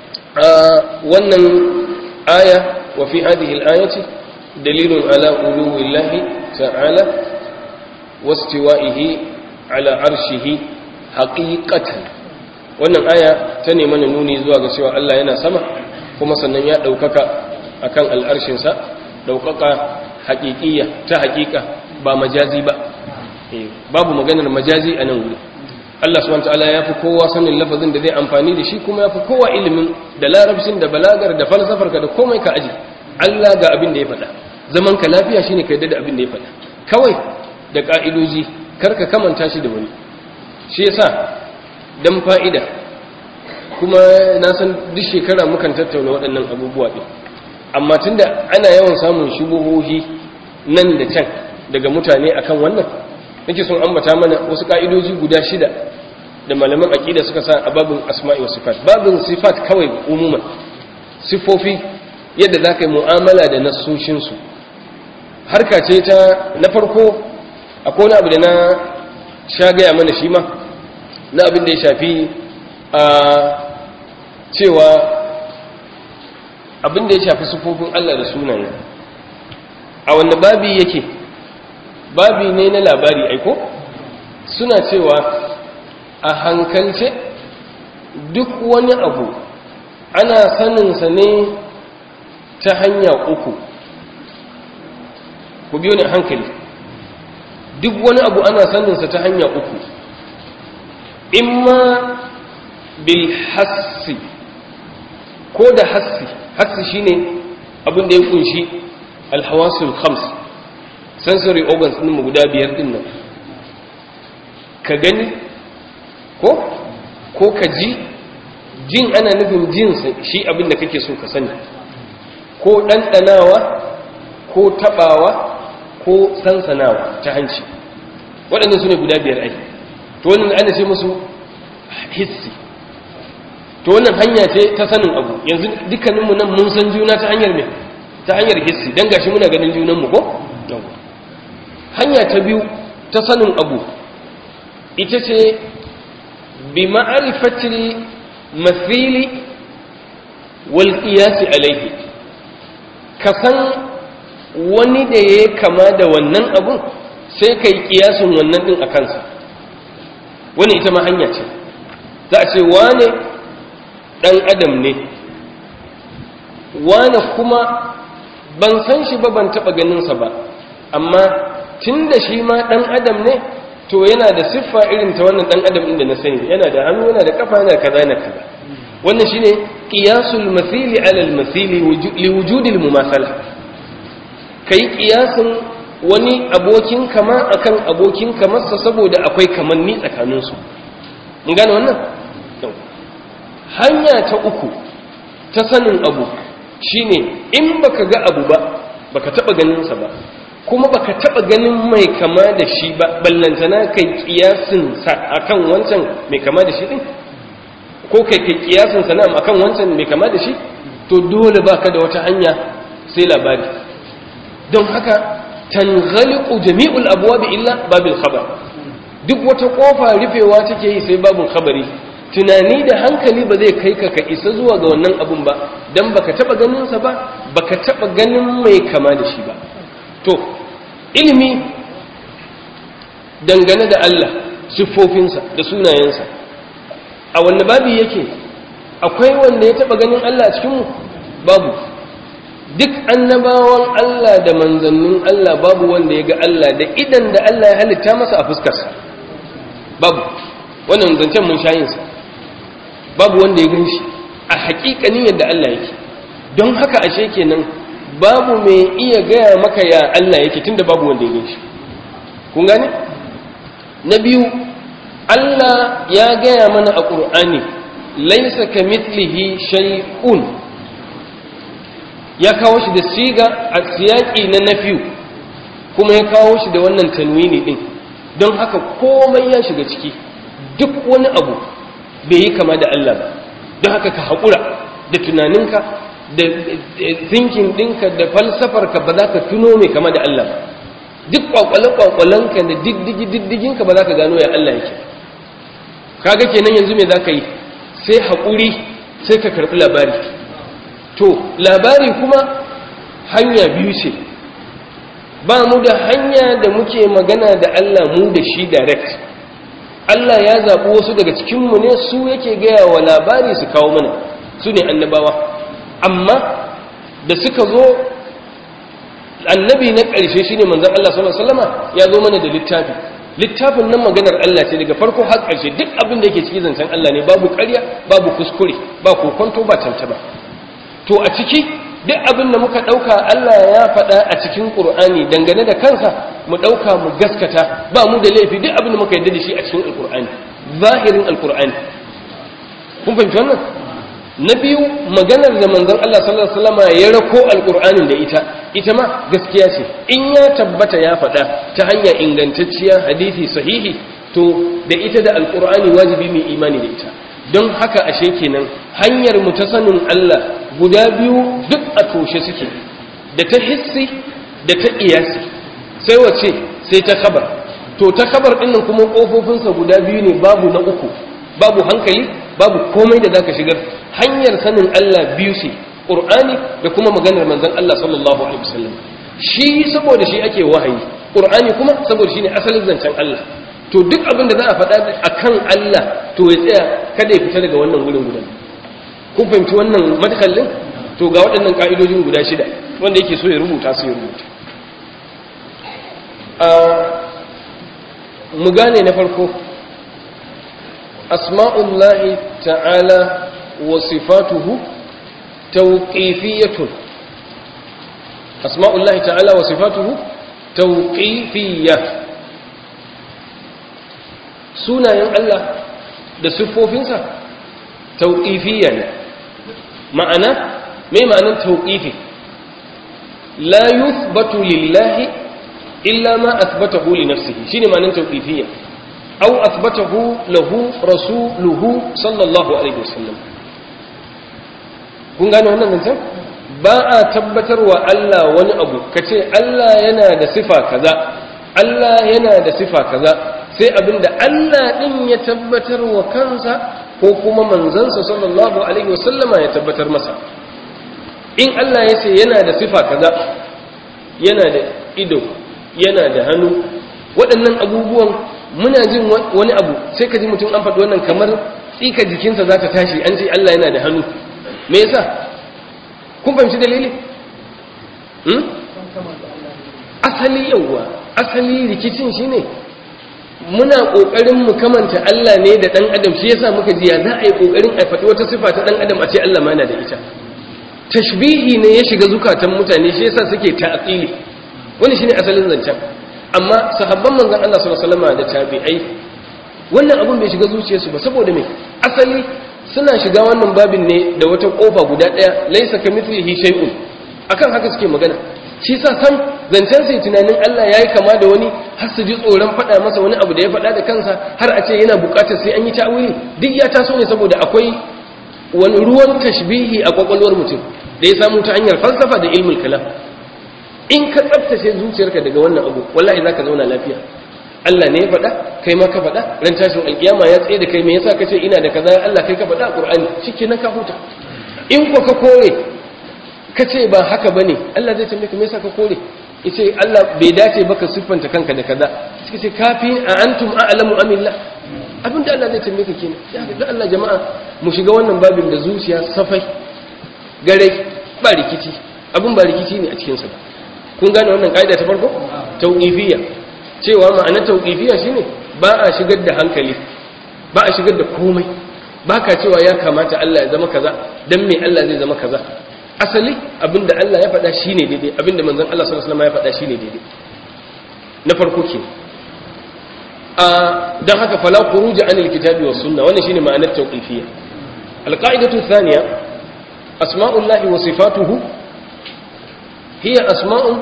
wannan aya wa fi hadhihi al-ayati dalilun ala uluwillahi ta'ala wastiwa'ihi ala arshihi haqiqatan wannan aya ta ne mana nuni zuwa ga cewa Allah yana sama kuma sannan ya daukaka akan al'arshin sa daukaka haqiqiyya ta haqiqa ba majazi ba babu maganar majazi a nan wuri Allah subhanahu wataala ya fi kowa sanin lafazin da zai amfani da shi kuma ya fi kowa ilimin da larabcin da balagar da falsafar ka da komai ka aji Allah ga abin da ya faɗa zaman ka lafiya shine ka yadda da abin da ya faɗa kawai da ka'idoji kar ka kamanta shi da wani shi yasa dan fa'ida kuma na san duk shekara mukan tattauna waɗannan abubuwa ɗin amma tunda ana yawan samun shubuhohi nan da can daga mutane akan wannan nake son ambata mana wasu ka'idoji guda shida da malaman aqida suka sa a babin asma'i wa sifat babin sifat kawai umuman sifofi yadda zaka yi mu'amala da nassoshin su harka ce ta na farko akwai wani abu da na sha gaya mana shi ma na abin da ya shafi a cewa abin da ya shafi sifofin Allah da sunaye a wanda babi yake babi ne na labari aiko suna cewa a hankalce duk wani abu ana saninsa ne ta hanya uku ku biyo ne hankali duk wani abu ana saninsa ta hanya uku imma bil hassi ko da hassi hassi shine abin da ya kunshi alhawasul khams sensory organs din mu guda biyar din nan ka gani ko ko ka ji jin ana nufin jin shi abin da kake so ka sani ko ɗanɗanawa ko taɓawa ko sansanawa ta hanci waɗannan su ne guda biyar ai to wannan ana ce musu hissi to wannan hanya ce ta sanin abu yanzu dukkaninmu nan mun san juna ta hanyar me ta hanyar hissi dan gashi muna ganin junanmu ko hanya ta biyu ta sanin abu ita ce bi ma'arifatil mathili wal qiyas alayhi ka san wani da ya kama da wannan abun sai kai kiyasin wannan din a kansa wani ita ma hanya ce za a ce wane ɗan adam ne wane kuma ban san shi ba ban taɓa ganinsa ba amma tun da shi ma ɗan adam ne to yana da siffa irin ta wannan ɗan adam inda na sani yana da hannu yana da kafa yana da kaza yana kaza wannan shine qiyasul mathili ala al mathili li wujudil mumathala kai qiyasin wani abokin kama akan abokin kamarsa saboda akwai kamanni tsakaninsu mun gane wannan hanya ta uku ta sanin abu shine in baka ga abu ba baka taba ganin sa ba kuma baka taba ganin mai kama da shi ba ballantana kai kiyasin sa akan wancan mai kama da shi din ko kai kai kiyasin sa nan akan wancan mai kama da shi to dole baka da wata hanya sai labari don haka tanghaliqu jami'ul abwab illa babil khabar duk wata kofa rufewa take yi sai babun khabari tunani da hankali ba zai kai ka ka isa zuwa ga wannan abun ba dan baka taba ganin sa ba baka taba ganin mai kama da shi ba to ilimi dangane da Allah siffofinsa da sunayensa a wanne babi yake akwai wanda ya taba ganin Allah a cikin mu babu duk annabawan Allah da manzannin Allah babu wanda ya ga Allah da idan da Allah ya halitta masa a fuskarsa babu wannan zancen mun shayinsa babu wanda ya gan shi a haƙiƙanin yadda Allah yake don haka ashe kenan babu mai iya gaya maka ya Allah yake tunda babu wanda ya gan shi kun gane na biyu Allah ya gaya mana a ƙur'ani laisa ka mitlihi shay'un ya kawo shi da siga a siyaƙi na nafiyu kuma ya kawo shi da wannan tanwini din don haka komai ya shiga ciki duk wani abu bai yi kama da Allah ba don haka ka haƙura da tunaninka da thinking ɗinka da falsafarka ba za ka tuno mai kama da Allah ba duk kwakwale-kwakwalenka da diddigi-diddiginka ba za ka gano ya Allah yake kaga kenan yanzu me za ka yi sai haƙuri sai ka karɓi labari to labari kuma hanya biyu ce ba mu da hanya da muke magana da Allah mu da shi direct Allah ya zaɓi wasu daga cikinmu ne su yake gaya wa labari su kawo mana su ne annabawa amma da suka zo annabi na ƙarshe shine manzon Allah sallallahu alaihi wasallama ya zo mana da littafi littafin nan maganar Allah ce daga farko har ƙarshe duk abin da yake cikin zancen Allah ne babu ƙarya babu kuskure ba kokonto ba tantaba to a ciki duk abin da muka ɗauka Allah ya faɗa a cikin Qur'ani dangane da kansa mu ɗauka mu gaskata ba mu da laifi duk abin da muka yarda da shi a cikin Alƙur'ani zahirin Alƙur'ani kun fahimci wannan na biyu maganar da manzon Allah sallallahu alaihi wasallam ya rako alqur'anin da ita ita ma gaskiya ce in ya tabbata ya faɗa ta hanya ingantacciya hadisi sahihi to da ita da alqur'ani wajibi mai imani da ita don haka ashe kenan hanyar mu ta sanin Allah guda biyu duk a toshe suke da ta hissi da ta iyasi sai wace sai ta khabar to ta khabar din nan kuma kofofinsa guda biyu ne babu na uku babu hankali babu komai da zaka shigar hanyar sanin Allah biyu ce Qur'ani da kuma maganar manzon Allah sallallahu alaihi wasallam shi saboda shi ake wahayi Qur'ani kuma saboda shi ne asalin zancen Allah to duk abin da za a faɗa akan Allah to ya tsaya kada ya fita daga wannan gurin guda kun fahimci wannan madkallin to ga waɗannan ka'idojin guda shida wanda yake so ya rubuta su ya rubuta mu gane na farko asma'ullahi ta'ala wa sifatuhu tawqifiyatun asma'ullahi ta'ala wa sifatuhu tawqifiyya sunayen Allah da siffofinsa tawqifiyya ne ma'ana me ma'anar tawqifi la yuthbatu lillahi illa ma athbatahu li nafsihi shine ma'anar tawqifiyya aw athbatahu lahu rasuluhu sallallahu alaihi wasallam kun gane wannan zancen ba a tabbatarwa Allah wani abu kace Allah yana da sifa kaza Allah yana da sifa kaza sai abinda Allah din ya tabbatar wa kansa ko kuma manzansa sallallahu alaihi wasallama ya tabbatar masa in Allah ya ce yana da sifa kaza yana da ido yana da hannu waɗannan abubuwan muna jin wani abu sai ka ji mutum an faɗi wannan kamar tsika jikinsa za ta tashi an ce Allah yana da hannu me yasa kun fahimci dalili asali yauwa asali rikicin shine muna ƙoƙarin mu kamanta Allah ne da ɗan adam shi yasa muka ji ya za a yi ƙoƙarin a faɗi wata sifa ta ɗan adam a ce Allah ma na da ita tashbihi ne ya shiga zukatan mutane shi yasa suke ta'aqili wani shine asalin zancen amma sahabban manzon Allah sallallahu alaihi wasallam da tabi'ai wannan abun bai shiga zuciyarsu ba saboda me asali suna shiga wannan babin ne da wata kofa guda daya laysa kamithlihi shay'un akan haka suke magana shi sa san zancen sai tunanin Allah yayi kama da wani har su ji tsoron faɗa masa wani abu da ya faɗa da kansa har a ce yana buƙatar sai an yi ta'awili duk ya taso ne saboda akwai wani ruwan tashbihi a kwakwalwar mutum da ya samu ta hanyar falsafa da ilmul kalam in ka tsaftace zuciyarka daga wannan abu wallahi zaka zauna lafiya Allah ne ya faɗa kai ma ka faɗa ran tashin alkiyama ya tsaye da kai me yasa kace ina da kaza Allah kai ka faɗa a Qur'ani shikenan ka huta in ko ka kore kace ba haka bane Allah zai tambaye ka me yasa ka kore yace Allah bai dace ba ka siffanta kanka da kaza suka ce kafi a antum a'lamu amillah abin da Allah zai tambaye ka kenan ya ga Allah jama'a mu shiga wannan babin da zuciya safai gare ba rikici abin ba rikici ne a cikin sa kun gane wannan kaida ta farko tauqifiyya cewa ma'anar tauqifiyya shine ba a shigar da hankali ba a shigar da komai ba ka cewa ya kamata Allah ya zama kaza dan me Allah zai zama kaza asali abinda Allah ya faɗa shine daidai abinda manzon Allah sallallahu alaihi wasallam ya faɗa shine daidai na farko ke a dan haka fala khuruja anil kitabi was sunna wannan shine ma'anar tauqifiyya alqaidatu thaniya asma'ullahi wa sifatuhu hiya asma'un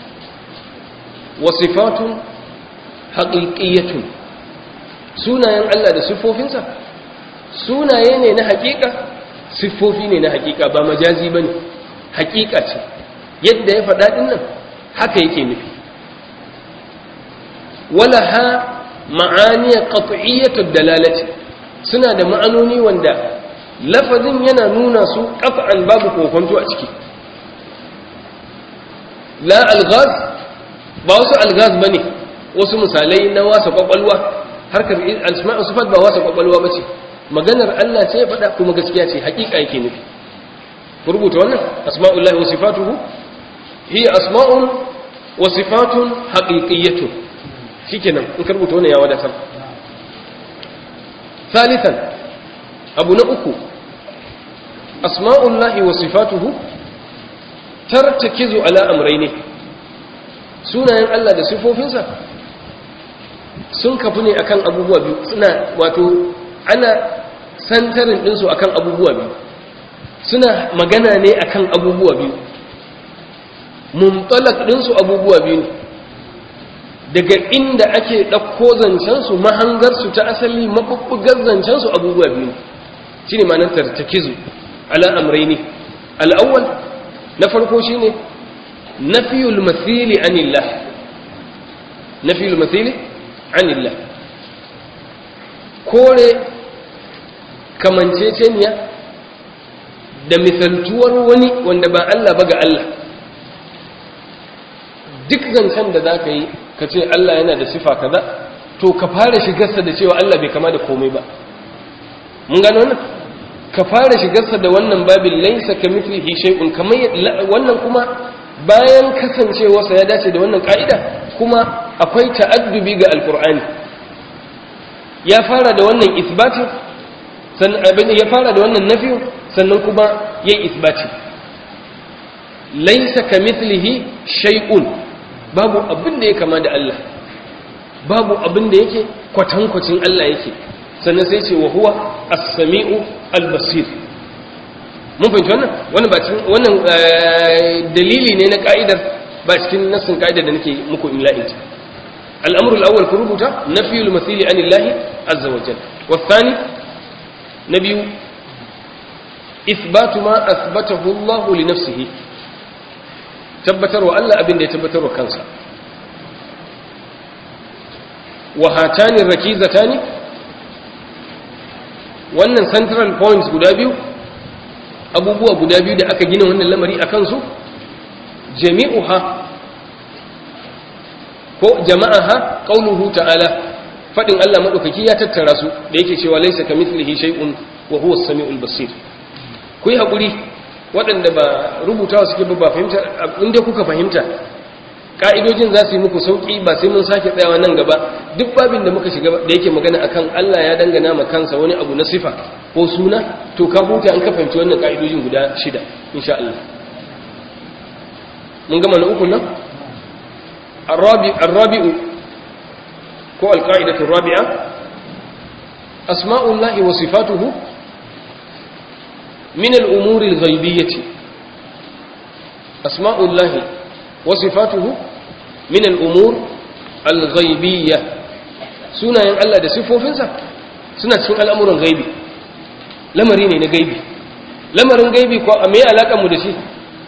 wa sifatun haqiqiyyatun sunayen Allah da siffofinsa sunaye ne na haƙiƙa siffofi ne na haƙiƙa ba majazi bane haƙiƙa ce yadda ya faɗa ɗin nan haka yake nufi wala ha ma'aniya qat'iyyatu dalalati suna da ma'anoni wanda lafazin yana nuna su qat'an babu kokonto a ciki la alghaz ba wasu alghaz bane wasu misalai na wasa kwakwalwa harkar asma'u sifat ba wasa kwakwalwa bace maganar Allah ce ya faɗa kuma gaskiya ce haƙiƙa yake nufi ku rubuta wannan asma'ullahi wa sifatuhu hiya asma'un wa sifatun haqiqiyyatun shikenan in ka rubuta wannan ya wadatar thalithan abu na uku asma'ullahi wa sifatuhu tartakizu ala amrayni sunayen Allah da sifofinsa sun kafu ne akan abubuwa biyu suna wato ana santarin ɗinsu akan abubuwa biyu suna magana ne akan abubuwa biyu mumtalak ɗinsu abubuwa biyu ne daga inda ake ɗauko zancensu mahangarsu ta asali maɓuɓɓugar zancensu abubuwa biyu ne shi ne manar tartakizu ala amraini al'awwal na farko shi ne nafiyul mathili anillah nafiyul mathili anillah kore kamanceceniya da misaltuwar wani wanda ba Allah ba ga Allah duk zancen da za ka yi ka ce Allah yana da sifa kaza to ka fara shigarsa da cewa Allah bai kama da komai ba mun gano wannan ka fara shigarsa da wannan babin laisa ka mithlihi shay'un kamar wannan kuma bayan kasancewarsa ya dace da wannan ka'ida kuma akwai ta'addubi ga alqur'ani ya fara da wannan isbatin sannan abin ya fara da wannan nafiyu sannan kuma yayi isbati laisa ka mithlihi shay'un babu abin da ya kama da Allah babu abin da yake kwatankwacin Allah yake sannan sai ce wa huwa as-sami'u al-basir mun fahimci wannan wannan ba cikin wannan dalili ne na ka'idar ba cikin nassin ka'idar da nake muku imla'in ta al-amru al-awwal ku rubuta nafiyul mathili anillahi azza wa jalla wa thani nabiyu ithbatu ma athbatahu Allah li nafsihi tabbatarwa Allah abin da ya tabbatarwa kansa wa hatani rakizatani wannan central points guda biyu abubuwa guda biyu da aka gina wannan lamari a kansu jami'uha ko jama'aha qauluhu ta'ala fadin Allah madaukaki ya tattara su da yake cewa laysa kamithlihi shay'un wa huwa as-sami'ul basir ku yi hakuri waɗanda ba rubutawa suke ba fahimta inda kuka fahimta ka'idojin za su yi muku sauƙi ba sai mun sake tsayawa nan gaba duk babin da muka shiga da yake magana akan Allah ya dangana ma kansa wani abu na sifa ko suna to ka huta an ka fahimci wannan ka'idojin guda shida insha Allah mun gama na uku nan arrabi'u ko alqa'idatu rabi'a asma'ullahi wa sifatuhu min al-umuri al-ghaibiyyah asma'ullahi وصفاته من الأمور الغيبية سنة ين الله ده صفوفنسا سنة cikin al'amuran gaibi lamari ne na gaibi lamarin gaibi ko a me alaka mu da shi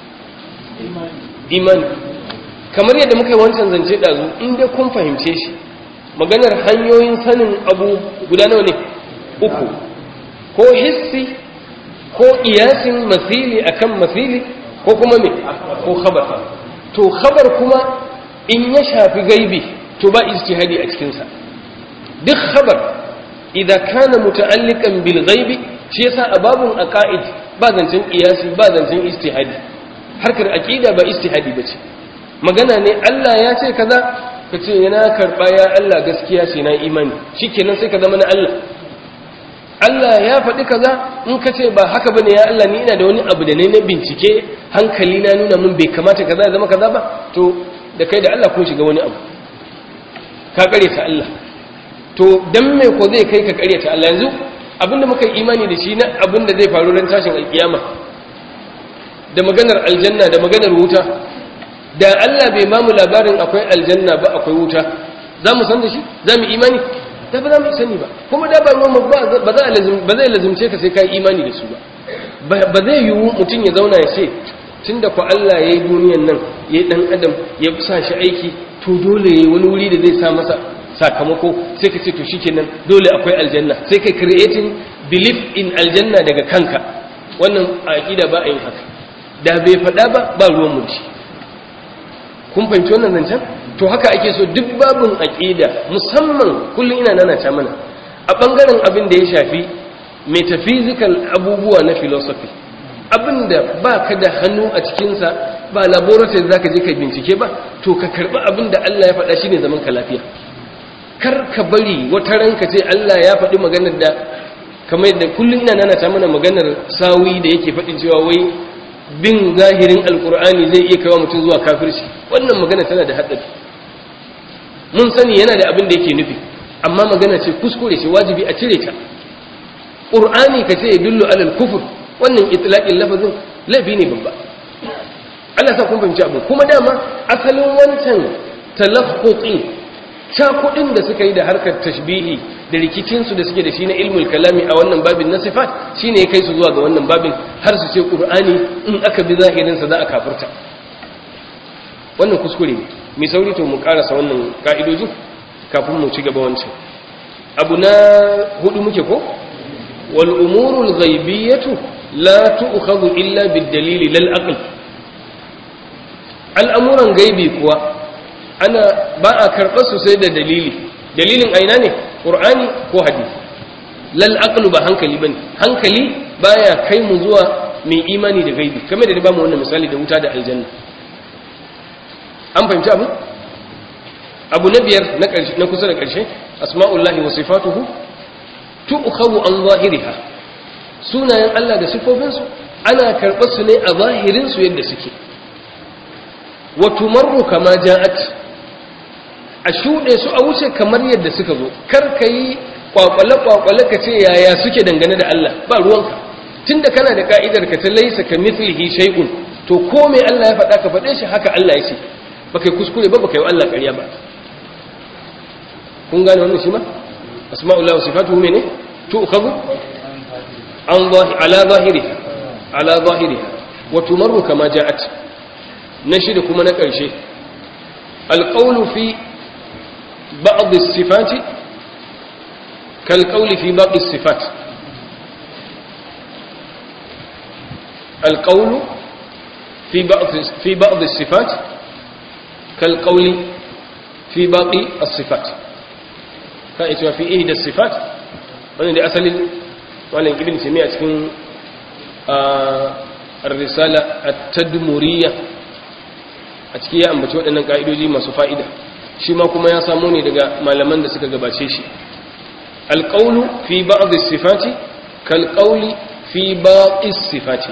imani kamar yadda muka yi wancan zance dazu in dai kun fahimce shi maganar hanyoyin sanin abu guda nawa ne uku ko hissi ko iyasin masili akan masili ko kuma me ko khabar to khabar kuma in ya shafi gaibi to ba ijtihadi a cikin sa duk khabar idza kana muta'alliqan bil ghaibi shi yasa a babun aqaid ba zancen qiyasi ba zancen ijtihadi harkar aqida ba ijtihadi bace magana ne Allah ya ce kaza ka ce yana karba ya Allah gaskiya ce na imani shikenan sai ka zama na Allah Allah ya faɗi kaza in ka ce ba haka bane ya Allah ni ina da wani abu da ne na bincike hankali na nuna mun bai kamata kaza ya zama kaza ba to da kai da Allah kun shiga wani abu ka kare ta Allah to dan me ko zai kai ka kare ta Allah yanzu abinda muka yi imani da shi na abinda zai faru ran tashin alkiyama da maganar aljanna da maganar wuta da Allah bai ba mu labarin akwai aljanna ba akwai wuta za mu san da shi za mu imani da ba za mu sani ba kuma da ba ba zai lazumce ka sai ka yi imani da su ba ba zai yiwu mutum ya zauna ya ce tun da ku Allah ya yi duniyan nan ya yi ɗan adam ya sa shi aiki to dole ya yi wani wuri da zai sa masa sakamako sai ka ce to shi kenan dole akwai aljanna sai ka creating belief in aljanna daga kanka wannan a aƙida ba a yin haka da bai faɗa ba ba ruwan mu shi kun fahimci wannan zancen to haka ake so duk babin aƙida musamman kullum ina nana ta mana a ɓangaren abin da ya shafi metaphysical abubuwa na philosophy abinda ba ka da hannu a cikinsa ba laboratory za ka je ka bincike ba to ka karɓi abin da Allah ya faɗa shi ne zaman ka lafiya kar ka bari wata ranka ce Allah ya faɗi maganar da kamar da kullum ina nana ta mana maganar sawi da yake faɗin cewa wai bin zahirin alkur'ani zai iya kawo mutum zuwa kafirci wannan magana tana da haɗari mun sani yana da abin da yake nufi amma magana ce kuskure ce wajibi a cire ta qur'ani ka ce yadullu alal kufur wannan itlaqin lafazin laifi ne babba Allah sa kun fahimci abu kuma dama asalin wancan talaffuqi kudin da suka yi da harkar tashbihi da rikicinsu da suke da shi na ilmul kalami a wannan babin na sifat shine ya kai su zuwa ga wannan babin har su ce qur'ani in aka bi zahirinsa za a kafirta wannan kuskure ne mai sauri to mu karasa wannan ka'idojin kafin mu ci gaba wancan abu na hudu muke ko wal umurul ghaibiyatu la tu'khadhu illa bid dalili lal aql al'amuran gaibi kuwa ana ba a karɓar su sai da dalili dalilin aina ne ƙur'ani ko hadisi lal aqlu ba hankali bane hankali baya kai mu zuwa mai imani da gaibi kamar da ba mu wannan misali da wuta da aljanna an fahimci abu abu na biyar na ƙarshe na kusa da ƙarshe asma'ullahi wa sifatuhu tu'khadhu an zahiriha sunayen Allah da sifofinsu ana karɓar su ne a zahirin su yadda suke wa tumarru kama ja'at a shuɗe su a wuce kamar yadda suka zo kar ka yi kwakwale-kwakwale ka ce yaya suke dangane da Allah ba ruwanka tun da kana da ka'idar ka ta laisa ka mithlihi shay'un to ko mai Allah ya faɗa ka faɗe shi haka Allah ya ce ba kai kuskure ba ba kai Allah ƙarya ba kun gane wannan shi ma asma'ullah wa sifatuhu mene to ukhadhu an zahi ala zahiriha ala zahiriha wa tumarru kama ja'at na shida kuma na ƙarshe alqawlu fi بعض الصفات كالقول في بعض الصفات القول في بعض في بعض الصفات كالقول في باقي الصفات فايتوا في إحدى الصفات wannan da asalin wannan ibn taymiya cikin ar-risala at-tadmuriyya a cikin ya ambaci waɗannan ka'idoji masu fa'ida shi ma kuma ya samu ne daga malaman da suka gabace shi alƙaunu fi ba'dhi sifati kalƙauli fi baqi sifati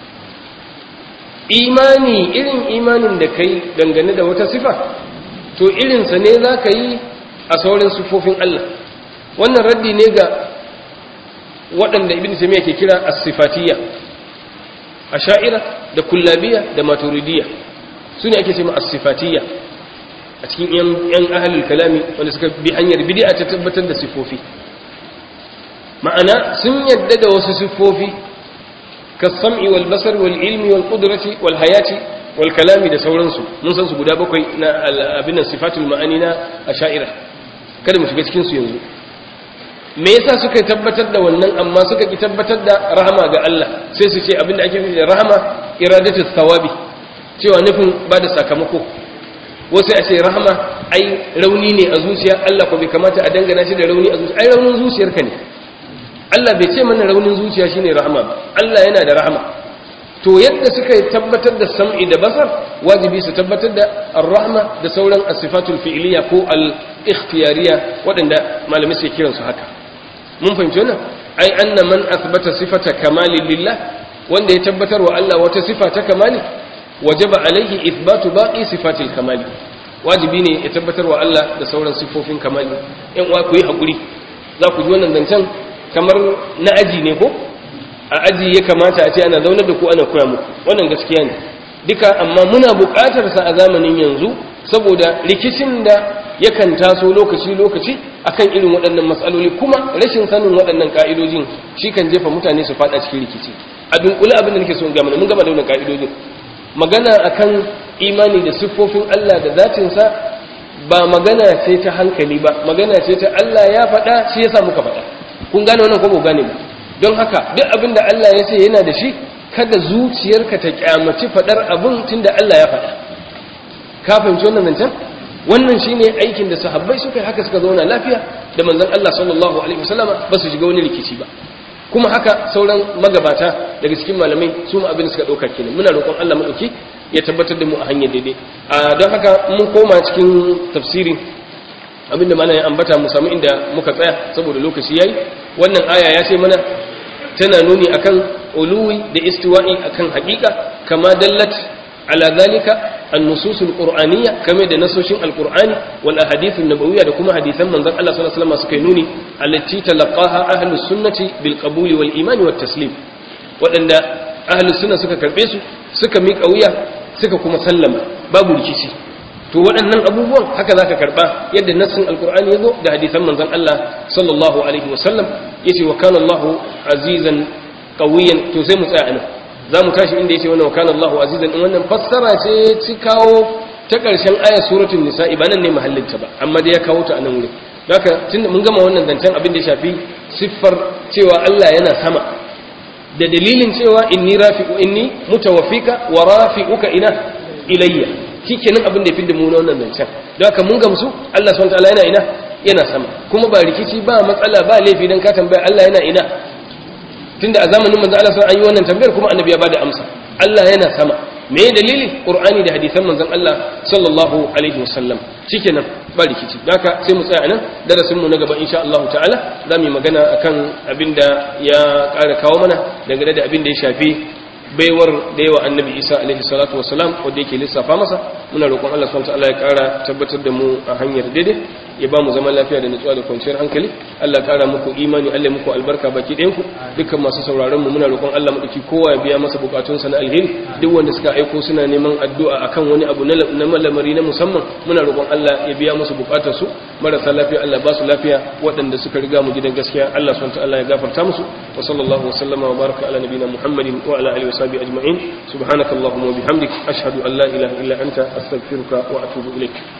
imani irin imanin da kai dangane da wata sifa to irinsa ne za ka yi a sauran sifofin Allah wannan raddi ne ga waɗanda ibn taymiya ke kira as-sifatiyya asha'ira da kullabiyya da maturidiyya su ne ake cewa as-sifatiyya a cikin yan ahalul kalami wanda suka bi hanyar bid'a ta tabbatar da sifofi ma'ana sun yadda da wasu sifofi kasam'i wal basar wal ilmi wal qudrati wal hayati wal kalami da sauransu mun san su guda bakwai na abin sifatul ma'ani na asha'ira kada mu shiga cikin su yanzu me yasa suka tabbatar da wannan amma suka ki tabbatar da rahama ga Allah sai su ce abin da ake nufi da rahama iradatu thawabi cewa nufin ba da sakamako wasu a ce rahama ai rauni ne a zuciya Allah ko bai kamata a dangana shi da rauni a zuciya ai raunin zuciyarka ne Allah bai ce mana raunin zuciya shine rahama ba Allah yana da rahama to yadda suka tabbatar da sam'i da basar wajibi su tabbatar da ar-rahma da sauran as-sifatul fi'liya ko al-ikhtiyariya waɗanda malamai suke kiran su haka mun fahimci wannan ai anna man athbata sifata kamali lillah wanda ya tabbatar wa Allah wata sifa ta kamali wajaba alaihi ithbatu baqi sifatil kamali wajibi ne ya tabbatar wa Allah da sauran sifofin kamali yan uwa ku yi hakuri za ku ji wannan zancen kamar na aji ne ko a aji ya kamata a ce ana zaunar da ku ana koya muku wannan gaskiya ne duka amma muna buƙatar sa a zamanin yanzu saboda rikicin da yakan taso lokaci lokaci akan irin waɗannan matsaloli kuma rashin sanin waɗannan ka'idojin shi kan jefa mutane su faɗa cikin rikici a dunkule abin da nake so in gama mun gama da wannan ka'idojin magana akan imani da siffofin Allah da zatinsa ba magana ce ta hankali ba magana ce ta Allah ya faɗa shi yasa muka faɗa kun gane wannan ko ba gane ba don haka duk abin da Allah ya ce yana da shi kada zuciyarka ta kyamaci faɗar abin tunda Allah ya faɗa ka fahimci wannan zancen wannan shine aikin da sahabbai suka yi haka suka zauna lafiya da manzon Allah sallallahu alaihi wasallama ba su shiga wani rikici ba kuma haka sauran magabata daga cikin malamai su ma abin suka ɗauka kenan muna roƙon Allah maɗauki ya tabbatar da mu a hanyar daidai a don haka mun koma cikin tafsiri abinda mana ya ambata mu samu inda muka tsaya saboda lokaci yayi wannan aya ya ce mana tana nuni akan uluwi da istiwa'i akan haƙiƙa kama dallat ala zalika النصوص القرآنية كما da nasoshin alqur'ani wal ahadith an-nabawiyya da kuma hadisan manzon Allah sallallahu alaihi wasallam suka nuni allati talaqaha ahlus sunnati bil qabuli wal iman wat taslim wadanda ahlus sunna suka karbe su suka miƙa wuya suka kuma sallama babu rikici to waɗannan abubuwan haka zaka karba yadda nassin alqur'ani yazo da hadisan manzon Allah sallallahu alaihi wasallam yace wa kana Allahu azizan qawiyan to sai mu tsaya anan za mu tashi inda yace wannan wa kana Allahu azizan in wannan fassara ce ci kawo ta ƙarshen ayar suratul nisa'i ba nan ne mahallinta ba amma dai ya kawo ta a nan wurin haka tunda mun gama wannan zancen abin da ya shafi siffar cewa Allah yana sama da dalilin cewa inni rafi'u inni mutawaffika wa rafi'uka ina ilayya shikenan abin da ya fidda mu na wannan zancen don haka mun gamsu Allah subhanahu wa ta'ala yana ina yana sama kuma ba rikici ba matsala ba laifi dan ka tambaya Allah yana ina tunda a zamanin manzo Allah sun yi wannan tambayar kuma annabi ya bada amsa Allah yana sama me dalili qur'ani da hadisan manzon Allah sallallahu alaihi wasallam shikenan ba rikici haka sai mu tsaya nan darasin mu na gaba insha Allah ta'ala zamu yi magana akan abinda ya ƙara kawo mana dangane da abin da ya shafi baiwar da yawa annabi isa alaihi salatu wasalam wanda yake lissafa masa muna roƙon Allah subhanahu wataala ya ƙara tabbatar da mu a hanyar daidai ya ba mu zaman lafiya da nutsuwa da kwanciyar hankali Allah ƙara muku imani Allah muku albarka baki ɗayan ku dukkan masu sauraron mu muna roƙon Allah mu dake kowa ya biya masa bukatunsa na alheri duk wanda suka aiko suna neman addu'a akan wani abu na malamari na musamman muna roƙon Allah ya biya musu bukatar su marasa lafiya Allah ba su lafiya waɗanda suka riga mu gidan gaskiya Allah subhanahu wataala ya gafarta musu wa sallallahu wa sallama wa baraka ala nabiyina Muhammadin wa ala alihi وصحبه أجمعين سبحانك اللهم وبحمدك أشهد أن لا إله إلا أنت أستغفرك وأتوب إليك